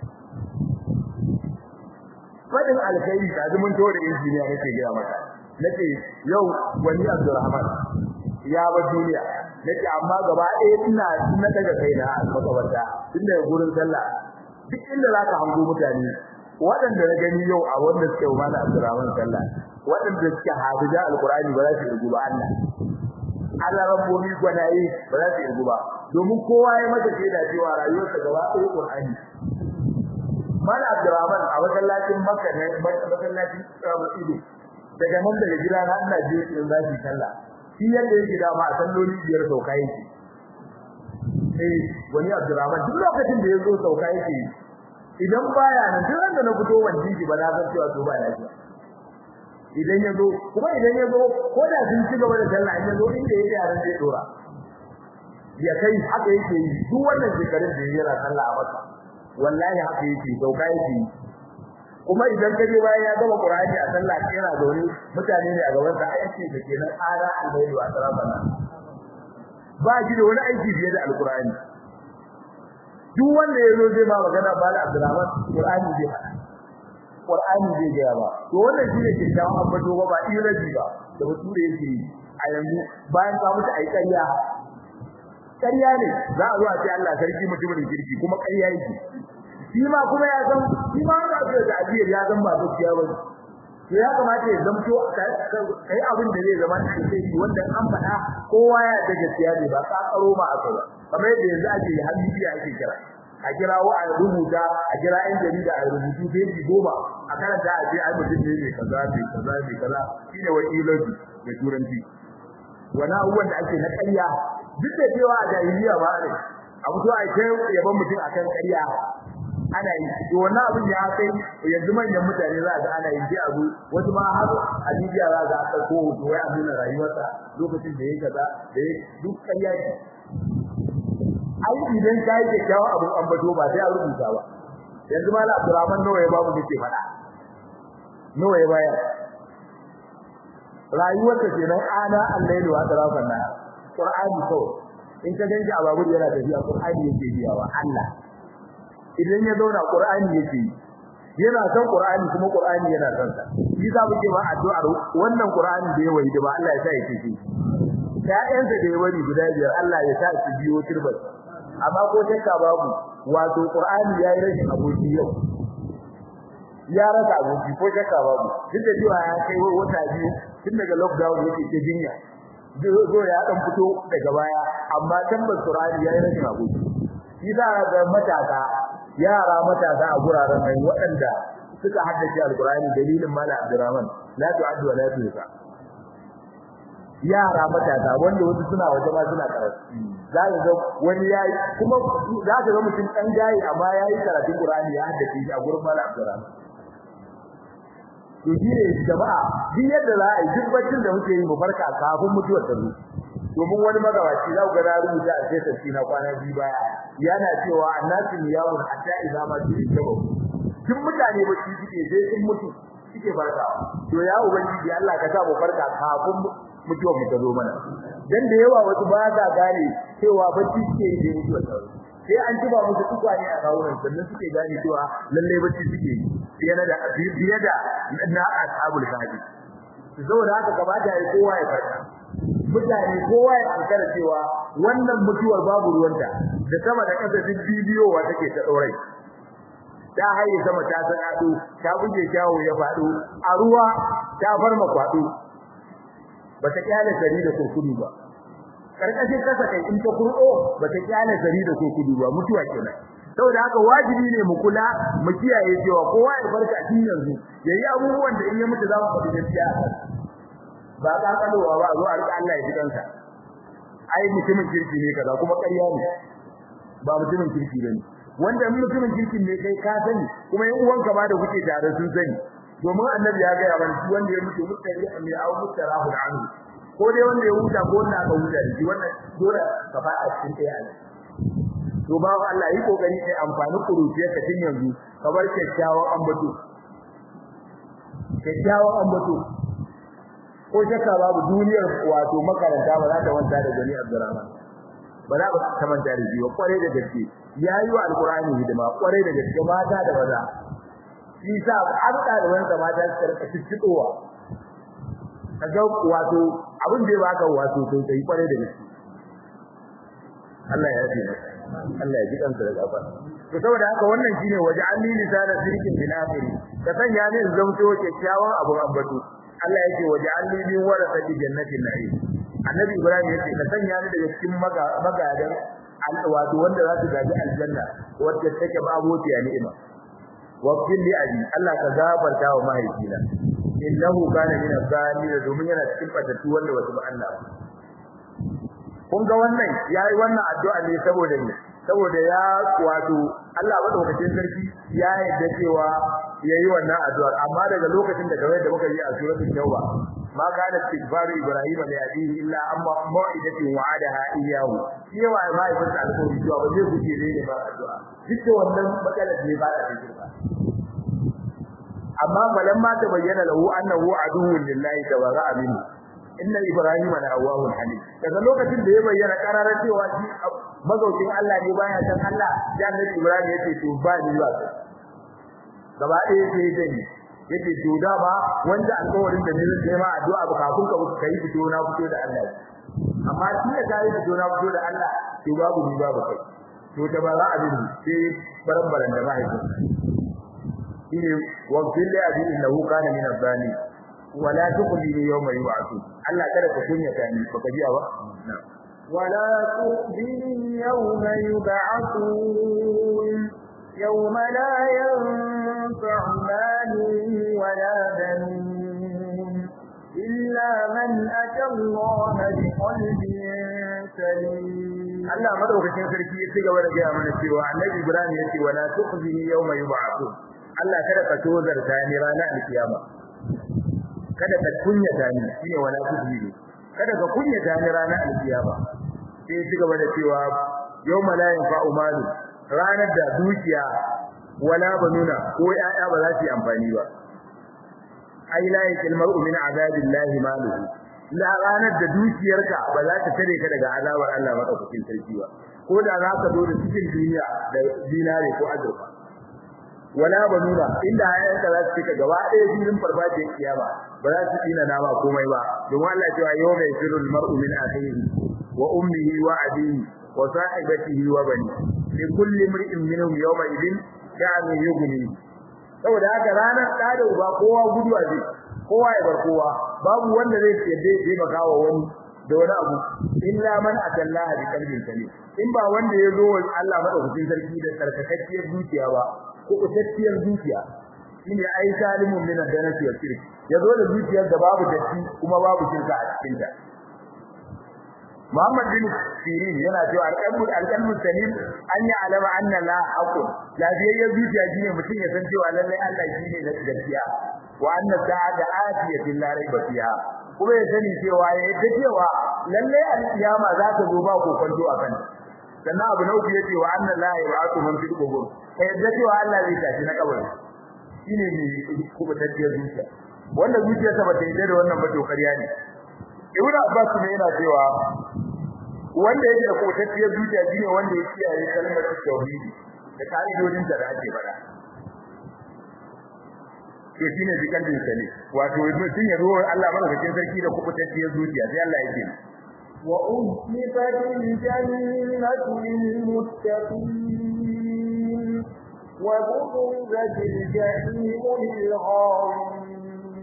fadin alkhairi da zumun to da injiniya nake gaya maka nace yau wani Abdulrahman ya bar duniya nace amma gaba ɗaya ina na daga kaina a makabarta tun daga gurin sallah duk inda zaka hango mutane waɗanda na gani yau a wanda suke wa mana Abdurrahman sallah waɗanda suke hafiza alqur'ani ba za su rubu ba Allah Allah rabbobi gwanaye ba za su rubu ba domin kowa ya mata shaida cewa rayuwarsa gaba ɗaya Qur'ani mana Abdurrahman a masallacin Makka ne masallacin Abu Ido daga nan daga gida na ina je in za su sallah shi yadda yake da ma salloli biyar sauka yake eh wani Abdurrahman duk lokacin da ya zo sauka yake idan baya nan duk wanda na fito wanda yake ba na san cewa to ba lafiya idan ya zo kuma idan ya zo ko da sun ci gaba da sallah in ya zo inda yake yaran zai dora ya kai haka yake yi duk wannan shekarun da yana sallah a masa wallahi haka yake sauka yake kuma idan ka je bayan ya gama Qur'ani a sallah yana zaune mutane ne a gaban sa ayyace da kenan ara albayli wa sarabana ba shi da wani aiki fiye da alqur'ani duk wanda ya zo zai ba magana ba da Abdurrahman Qur'ani zai faɗa Qur'ani zai ga ba to wannan shine ke jawo abbato ba ba ilaji ba da bature yake yi a yanzu bayan ka mutu ai ƙarya ƙarya ne za a zo a ce Allah sarki mutumin kirki kuma ƙarya yake shi ma kuma ya san shi ma wanda ake da ajiyar ya san ba gaskiya ba to ya kamata ya zamto kai abin da zai zama alheri wanda an faɗa kowa ya da gaskiya ne ba ka karo ma a kai kamar yadda yanzu ake yi har bidiyo ake kira a kira wa a rubuta a kira ɗan jarida a rubutu feji goma a karanta a ce ai mutum ne mai kaza mai kaza mai kaza shine wakiloji da turanci wani abubuwan da ake na ƙarya duk da cewa a jahiliya ba ne a fito a kai yaban mutum akan ƙarya ana yi to wannan abin ya kai yanzu manyan mutane za ga ana yi sai abu wasu ma har a Libya za ga aka ko to wai a nuna rayuwarsa lokacin da yake kaza da duk ƙarya ne ai idan kai da kyawu abin ambato ba sai a rubuta ba yanzu ma Abdurrahman nawa ya babu dake fada nawa ya bayar rayuwarsa kenan ana al-lailu wa tarafan na Qur'ani ko in ka ganji a babu yana tafiya Qur'ani yake biyawa Allah idan ya zauna Qur'ani yake yana son Qur'ani kuma Qur'ani yana son sa shi za mu ce ba addu'ar wannan Qur'ani da ya wayi da ba Allah ya sa ya ce ƴaƴansa da ya bari guda biyar Allah ya sa su biyo turbar amma ko shakka babu wato Qur'ani yayi rashin aboki yau ya rasa aboki ko shakka babu duk da cewa ya kai wata biyu tun daga lockdown yake ta jinya zo ya dan fito daga baya amma tabbas Qur'ani yayi rashin aboki shi za ga matasa yara matasa a guraren nan waɗanda suka haddace alqur'ani dalilin mala abdurrahman la tu'addu wa la tuhsa yara matasa wanda wasu suna waje ma suna karatu za ka ga wani yayi kuma za ka ga mutum dan jayi amma yayi karatun Qur'ani ya haddace shi a gurin Malam Abdurrahman to shi ne jama'a duk yadda za a yi duk baccin da muke yi mu farka kafin mutuwar ta zo domin wani magabaci za ku ga na rubuta a sai tafi na kwana biyu baya yana cewa annasu yawun hatta idza ma su tabo duk mutane ba su suke sai sun mutu suke farkawa to ya ubangiji Allah ka sa mu farka kafin mutuwar mu ta zo mana dan da yawa wasu ba za gane cewa bacci suke yi da mutuwar ta zo sai an tuba musu tukwane a kawunan sannan suke gane cewa lalle bacci suke yi fiye da fiye da na ashabul kahfi saboda haka kamata ya kowa ya farka mutane kowa ya ankara cewa wannan mutuwar babu ruwanta da sama da kasa duk bidiyowa take ta daurai ta haye sama ta sanado ta buge kyawo ya fado a ruwa ta farma kwado bata kyale sari da kurkudu ba karkashin kasa kai in ta kurdo bata kyale sari da kurkudu ba mutuwa kenan saboda haka wajibi ne mu kula mu kiyaye cewa kowa ya farka tun yanzu yayi abubuwan da in ya mutu za mu faɗi gaskiya ba ka kalowa ba zo a rika Allah ya ji kansa ai mutumin kirki ne kaza kuma ƙarya ne ba mutumin kirki bane wanda mutumin kirkin ne kai ka sani kuma yan uwanka ma da kuke tare sun sani domin annabi ya ga yawan shi wanda ya mutu mutari amma ya au mutarahu anhu ko dai wanda ya huta ko wanda aka huta da shi wannan dole ka fa a cikin ɗaya ne to ba Allah yi kokari kai amfani kuruciyar ka tun yanzu ka bar kyakkyawan ambato kyakkyawan ambato ko shakka babu duniyar wato makaranta ba za ta wanta da gani Abdurrahman ba za ta manta da shi ba kware da gaske yayi wa alqur'ani hidima kware da gaske mata da maza shi sa an ɗaliban sa mata su karka fitowa kaga wato abin da ya baka wato sai kai kware da gaske Allah ya yi Allah ya ji kansa da gaba to saboda haka wannan shine waje an ni lisana sirkin binafiri ka sanya ne zamto kyakkyawan abun ambato Allah yake waje an ni min warasati jannatin na'im annabi ibrahim yace ka sanya ni daga cikin magadan wato wanda za su gaji aljanna wacce take babu ya ni'ima wa kulli abi Allah ka gafarta wa mahaifina innahu kana min az-zalimin domin yana cikin fatattu wanda wasu ba Allah kun ga wannan yayi wannan addu'a ne saboda ne saboda ya wato Allah madaukakin sarki ya yarda cewa yayi wannan addu'a amma daga lokacin da kawai da muka yi a suratul tauba ma kana istighfaru ibrahim li abihi illa amma mau'idatin wa'adaha iyyahu cewa ma ibn alƙawari cewa ba zai guje ne ba addu'a duk da wannan matsalar ne ba da shirka amma falamma ta bayyana lahu annahu aduwwun lillahi tabara'a minhu inna ibrahima la awwahun halim daga lokacin da ya bayyana kararar cewa shi mazaukin Allah ne baya san Allah ya annabi ibrahim yace to ba ni ba gaba ɗaya sai dai yace to da ba wanda alƙawarin da ne zai ma addu'a ba kafin ka kai fito na fito da Allah amma shi da kai fito na fito da Allah to babu ni babu kai to ta ba za a bi sai baran-baran da mahaifin shine wa kulli abin innahu kana min az-zalim wala tuqdini yawma yub'athun Allah kada ka kunya ta ni baka ji ba ولا تخزني يوم يبعثون يوم لا ينفع مال ولا بنون إلا من أتى الله بقلب سليم Allah madaukakin sarki ya cigaba da gaya mana cewa Annabi Ibrahim ya ce wala tukhzini yawma yub'athun Allah kada ka tozarta ni ranar alkiyama kada ka kunyata ni shine wala tukhzini kada ka kunyata ni ranar alkiyama sai ci gaba da cewa yawma la yanfa'u malu ranar da dukiya wala banuna ko yaya ba za su yi amfani ba ai la yakil mar'u min azabillahi maluhu la ranar da dukiyarka ba za ta tare ka daga azabar Allah madaukakin sarki ba ko da za ka zo da cikin duniya da dinare ko azurfa wala banuna inda ayyanka za su cika gaba ɗaya filin farfajiyar kiyama ba za su tsina nama komai ba domin Allah cewa yau mai firul mar'u min akhihi wa ummihi wa abihi wa sahibatihi wa bani li kulli imrin minhum yawma idin sha'anu yughni saboda haka ranar da da uba kowa guduwa zai kowa ya bar kowa babu wanda zai yadda ya taimaka wa wani da wani abu illa man atallaha bi qalbin salim in ba wanda ya zo Allah madaukakin sarki da sarkakakkiyar zuciya ba ko kutacciyar zuciya shine ai salimun min ad-danasi wa shirk yazo da zuciyar da babu datti kuma babu shirka a cikin ta Muhammad bin Sirin yana cewa alqalbu alqalbu salim an ya alama anna la aqul lafiyayyen zuciya shine mutum ya san cewa lallai Allah shine na gaskiya wa anna sa'ada atiyatin la raiba fiha kuma ya sani cewa ya yadda cewa lallai alkiyama za ta zo ba kokonto a kan sannan abu na uku yace wa anna la yab'athu man fil qubur kai yadda cewa Allah zai tashi na kabari shine ne kuma tafiyar zuciya wanda zuciyarsa ba ta yadda da wannan ba to ƙarya ne Ibn Abbas ne yana cewa wanda yake da kotacciyar zuciya shine wanda ya kiyaye kalmar tauhidi da ka'idodin da ake faɗa to shine zikalbin sale wato mutum ya zo Allah madaukakin sarki da kubutacciyar zuciya sai Allah yake wa uzlifatil jannatu lil muttaqin wa buzilatil jahim lil ghawin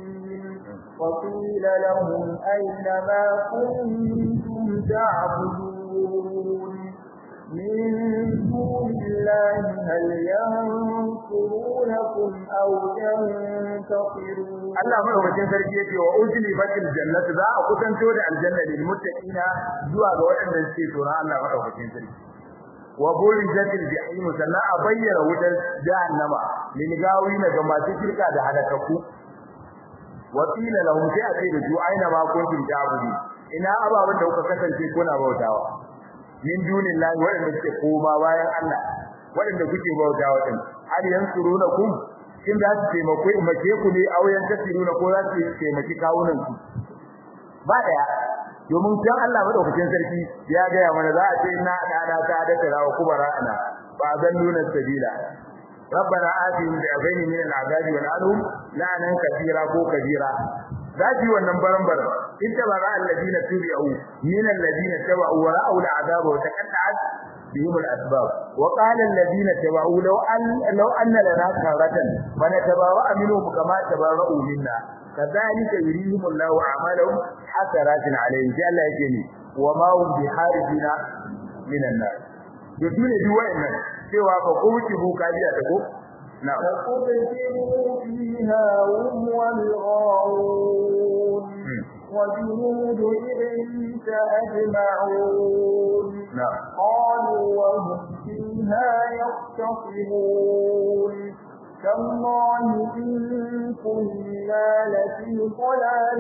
وقيل لهم أين ما كنتم تعبدون من دون الله هل ينصرونكم أو ينتصرون Allah madaukakin sarki yake wa ujli batil jannat za a kusanto da aljanna lil muttaqina zuwa ga waɗanda suke tsoron Allah madaukakin sarki wa bulijatil jahim sannan a bayyana wutar jahannama lil gawina ga masu shirka da halakaku wa qila lahum sai a ce da su aina ma kuntum ta'budu ina ababan da kuka kasance kuna bautawa min dunillahi waɗanda suke koma bayan Allah waɗanda kuke bautawa din hal yansurunakum kin da su taimako mace ku ne auyan tasiruna ko za su taimaki kawunan ku ba daya domin kan Allah madaukakin sarki ya ga mana za a ce na da ta da tarawa kubara ana ba zan nuna sabila ربنا آتهم ضعفين من العذاب والعنهم لعنا كثيرا كو كثيرا ذاتي wannan barambaran inta bara alladina tubi'u min alladina tabu wa ra'u al'adab wa taqatta'at bihim al'asbab wa qala alladina tabu law an law anna lana karatan fa natabawa minhum kama tabara'u minna kadhalika yurihim Allahu a'malahum hasaratin alayhim sai Allah yake ni wa ma hum biharijina minan nar to dole duk wayannan cewa fa ko wuce buka biya ta ko na فقبتلوا فيها هم والغاوون وجنود إبليس أجمعون نعم قالوا وهم فيها يختصمون تالله إن كنا لفي ضلال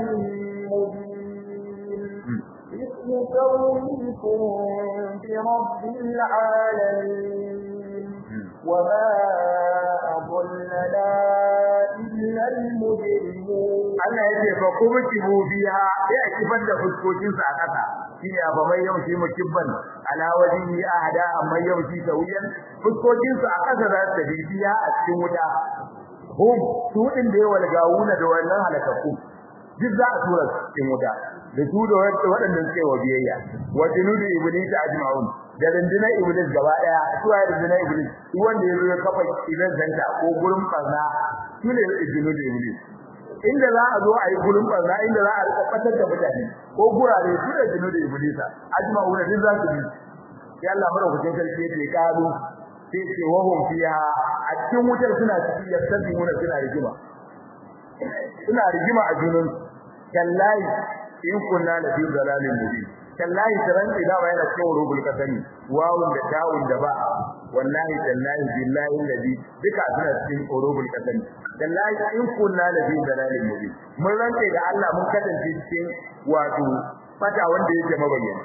مبين إذ نسويكم برب العالمين وما أضلنا إلا المجرمون Allah ya ce fa kubtibu biha sai a kifar da fuskokin sa a kasa shine ba mai yaushi mukibban ala wajhi ahada amma yaushi tawiyan fuskokin su a kasa za su tafi biya a cikin wuta hum su din da yawa gawuna da wannan halakaku duk za a tura su cikin wuta da su da waɗanda suke wa biyayya wa junudu iblis ajma'un da rundunar iblis gaba daya su ya rundunar iblis duk wanda ya zo ya kafa idan zanta ko gurin barna su ne junudu iblis inda za a zo a yi gurin barna inda za a rika fatar da mutane ko gurare su da junudu iblisa ajma'un din za su bi sai Allah madaukakin sarki yake karu sai ce wahum fiha a cikin wutar suna cikin yastabiuna suna rigima suna rigima a junun kallahi in kunna la fi dalalin mubin kallahi taran ida wa yana cikin rubul kasani wawun da tawun da ba wallahi tallahi billahi alladhi duka suna cikin rubul kasani kallahi in kunna la fi dalalin mubin mun rantsa da Allah mun kasance cikin wato fata wanda yake mabayyana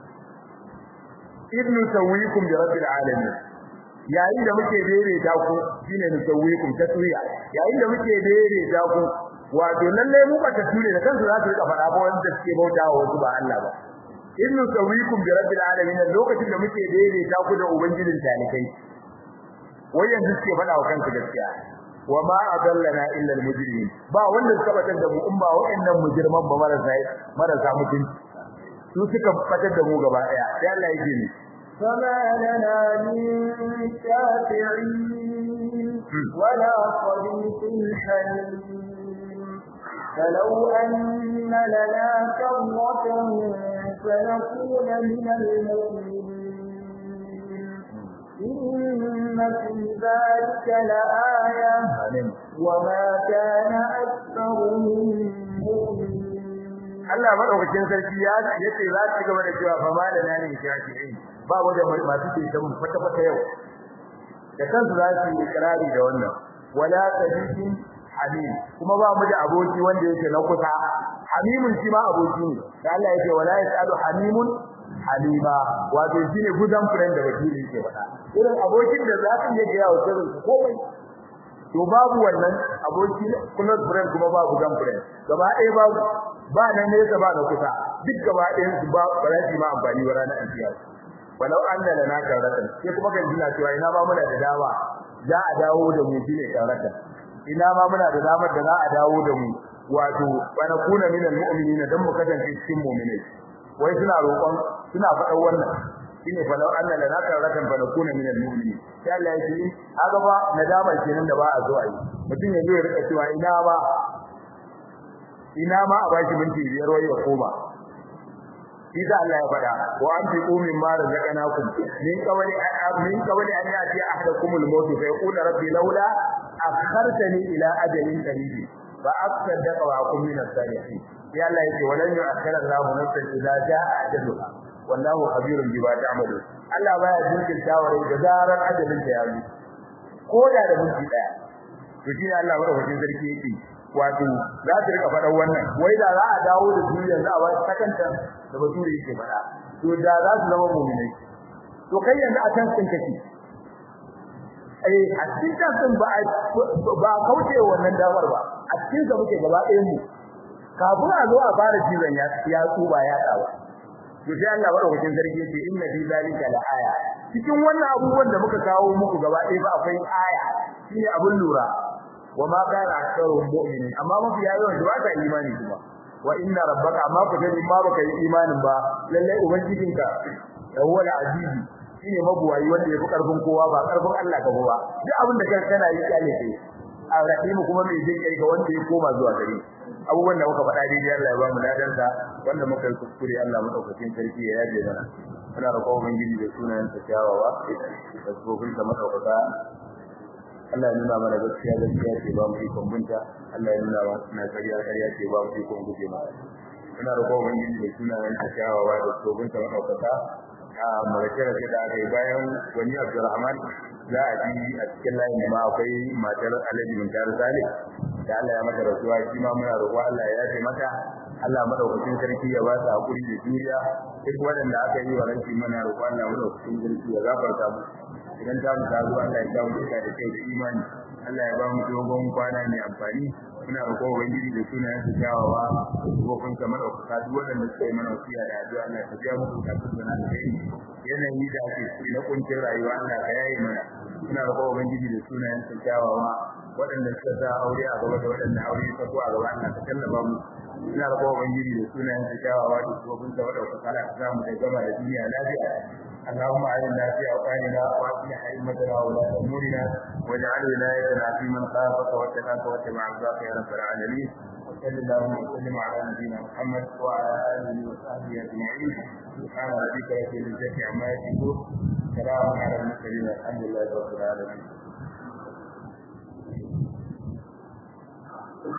ibnu sawikum bi rabbil alamin yayin da muke daidaita ku shine nusawikum taswiya yayin da muke daidaita ku wato lalle mu ba taswiya da kansu za su rika faɗa ba wanda suke bautawa wasu ba Allah ba in nusawikum bi rabbil alamin lokacin da muke daidaita ku da ubangijin talikai wai yanzu suke faɗa wa kansu gaskiya wa ma adallana illa almujrimin ba wanda suka batar da mu in ba wa'annan mujriman ba marasa marasa mutunci su suka batar da mu gaba daya sai Allah yake ni فما لنا من شافعين ولا صديق حميم فلو أن لنا كرة فنكون من المؤمنين إن في ذلك لآية وما كان أكثرهم مؤمنين Allah madaukakin sarki ya yace za ta gaba da cewa fa malana ne shafi'in ba mu da masu ce mu kwata kwata yau da kansu za su yi ikrari da wannan wala sadiqin hamim kuma ba mu da aboki wanda yake na kusa hamimun shi ma aboki ne da Allah yake wala yasalu hamimun halima wato shine gudan friend da wakili yake faɗa irin abokin da za ka iya ga yawo sirrin komai to babu wannan aboki close friend kuma babu gudan friend gaba ɗaya babu ba nan ne ba da kusa duk gaba ɗayan su ba ba za su ma amfani ba ranar alkiyama walau anna lana karatan sai kuma kan jina cewa ina ma muna da dama za a dawo da mu shine karatan ina ma muna da damar da za a dawo da mu wato bana kuna minal mu'minina dan mu kasance cikin mu'minai wai suna roƙon suna faɗan wannan shine fa law anna lana karatan bana kuna minal mu'minin sai Allah ya ce haka ba nadama kenan da ba a zo a yi mutum ya zo ya rika cewa ina ma ina ma a bashi minti biyar wai ya koma shi da Allah ya faɗa wa an fi umin ma razaqnakum min qawli min qawli an yati ahadakumul maut fa yaqulu rabbi laula akhartani ila ajalin qarib fa asaddaqa wa akun min as-salihin ya Allah yake walan yu'akhkhira Allahu nafsan idza jaa ajaluha wallahu khabirun bima ta'malun Allah baya jinkirta wa da zarar ajalin ta yayi ko da da minti daya to shi Allah madaukakin sarki yake wato za ta rika faɗan wannan wai da za a dawo da duniya za a wata sakanta da bature yake faɗa to da za su zama mu'minai to kai yanzu a kan sun kake eh a cikin kan ba ba kauce wannan damar ba a cikin sa muke gaba ɗayan mu kafin a zo a fara cizon ya ya tsuba ya tsawa to sai Allah madaukakin sarki yace inna fi zalika la aya cikin wannan abubuwan da muka kawo muku gaba ɗaya ba akwai aya shine abun lura wa ma kana aktharuhum mu'minin amma mafi yawan ba ta imani kuma wa inna rabbaka amma ku gani ma baka yi imanin ba lalle ubangijinka huwa al-aziz shine mabuwayi wanda yafi karfin kowa ba karfin Allah ka ba duk abin da kai kana yi kyale kai arrahim kuma mai jin kai ga wanda ya koma zuwa gare abubuwan da muka faɗa daidai Allah ya ba mu ladan sa wanda muka yi kuskure Allah madaukakin sarki ya yaje mana muna roƙon ubangiji da sunayen sa kyawawa da tsofin da madaukaka Allah ya nuna mana gaskiya gaskiya ce ba mu ikon binta Allah ya nuna mana ƙarya ƙarya ce ba mu ikon guje mata ina roƙon ubangiji da sunayen sa kyawawa da tsofin da madaukaka a marace da da aka yi bayan wani Abdulrahman za a ji a cikin layin ma akwai matar Alhaji Muntar Salih da Allah ya mata rasuwa shi ma muna roƙo Allah ya yafe mata Allah madaukakin sarki ya ba su hakuri da juriya duk waɗanda aka yi wa ranki mana roƙo Allah madaukakin sarki ya gafarta mu idan ta mu ta zo Allah ya ta mu da kai da imani Allah ya ba mu dogon kwana mai amfani muna roƙo ubangiji da sunayen su kyawawa gofin ka madaukaka duk waɗanda suka yi mana wasiya da addu'a Allah ta biya musu bukatun da na kai yanayi da ake ciki na kuncin rayuwa Allah ka yaye mana muna roƙo ubangiji da sunayen su kyawawa waɗanda suka sa aure a gaba da waɗanda aure ta ko a gaba Allah ka tallafa mu ina roƙo ubangiji da sunayen su kyawawa da gofin ka madaukaka Allah ka samu da gama da duniya lafiya اللهم اعنا في اوطاننا واصلح ائمتنا وولاة امورنا واجعل ولايتنا في من خافك واتقاك واتبع رضاك يا رب العالمين وصل اللهم وسلم على نبينا محمد وعلى اله وصحبه اجمعين سبحان ربك رب العزه عما يصفون سلام على المرسلين الحمد لله رب العالمين